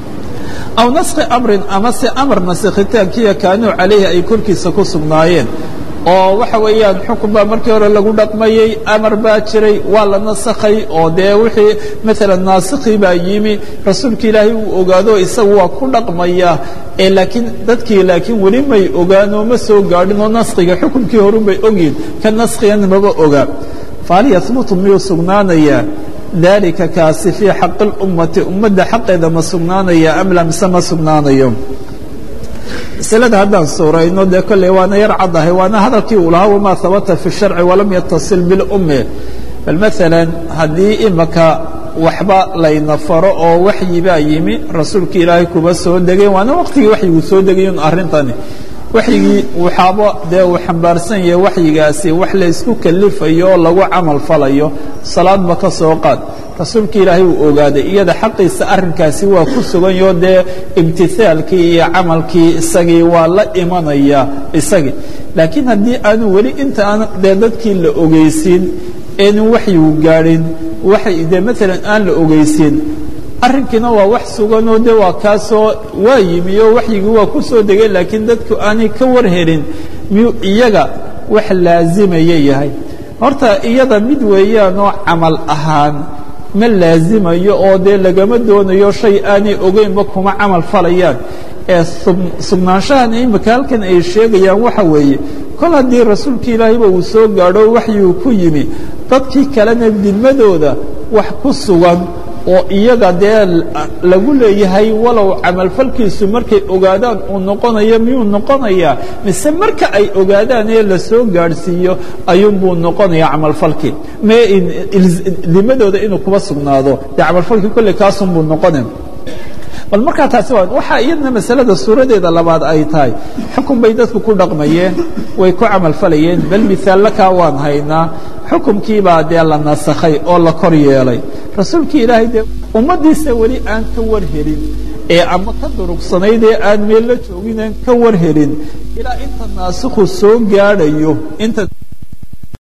aw naskhi amrin ama se amar nasakhitaankiiyo kaanuu calayhi ay korkiisa ku sugnaayeen oo waxa weeyaan xukun baa markii hore lagu dhaqmayey amar baa jiray waa la nasakhay oo dee wixii maalan naasikii baa yimi rasuulka ilaahay uu ogaado isagu waa ku dhaqmaya ee laakiin dadkii laakiin weli may ogaanoo ma soo gaadhin oo naskiga xukunkii horun bay ogyihin ka naskigan maba oga fahal yahbutu miyuu sugnaanayaa dalika kaasi fii xaqi اlummati ummadda xaqeeda ma sugnaanaya am la mise ma sugnaanayo maslada haddaan suurayno dee kolley waana yar caddahay waana hadalkii uu lahaa wamaa habata fi sharci walam yatasil bilummi bal maalan haddii imaka waxba layna faro oo waxyi baa yimi rasuulka ilaahay kuba soo degay waana waqtigii waxyigu soo degayn arrintani waxyigii waxaaba dee uu xambaarsan yahay waxyigaasi wax laysku kalifayo oo lagu camal falayo salaadba ka soo qaad rasuulka ilaahay uu ogaaday iyada xaqiisa arrinkaasi waa ku suganyo dee imtihaalkii iyo camalkii isagii waa la imanaya isagii laakiin haddii aanu weli inta aan dee dadkii la ogeysiin eenu waxyigu gaadhin waxay dee maalan aan la ogeysiin arrinkiina waa wax suganoo de waa kaasoo waa yimi oo waxyigii waa ku soo degay laakiin dadku aanay ka war helin miyuu iyaga wax laazimaya yahay horta iyada mid weeyaanoo camal ahaan ma laazimayo oo dee lagama doonayo shay aanay ogeynba kuma camal falayaan ee sugnaanshahan imika halkan ay sheegayaan waxa weeye kol haddii rasuulka ilaahayba uu soo gaadho waxyuu ku yimi dadkii kalena didmadooda wax ku sugan oo iyaga dee lagu leeyahay walow camalfalkiisu markay ogaadaan uu noqonayo miyuu noqonayaa mise marka ay ogaadaan ee la soo gaadhsiiyo ayuunbuu noqonaya camalfalkii dimadooda inuu kuba sugnaado dee camalfalkii kolley kaasunbuu noqona bal markaa taasi waa waxaa iyadna masalada suuradeeda labaad ay tahay xukun bay dadku ku dhaqmayeen way ku camalfalayeen bal misaallakaa waan haynaa xukumkiibaa dee la nasakhay oo la kor yeelay rasuulkii ilaahay dee ummaddiisa weli aan ka war helin ee ama ka durugsanayd ee aan meel la joogin aan ka war helin ilaa inta naasikhu soo gaadhayo inta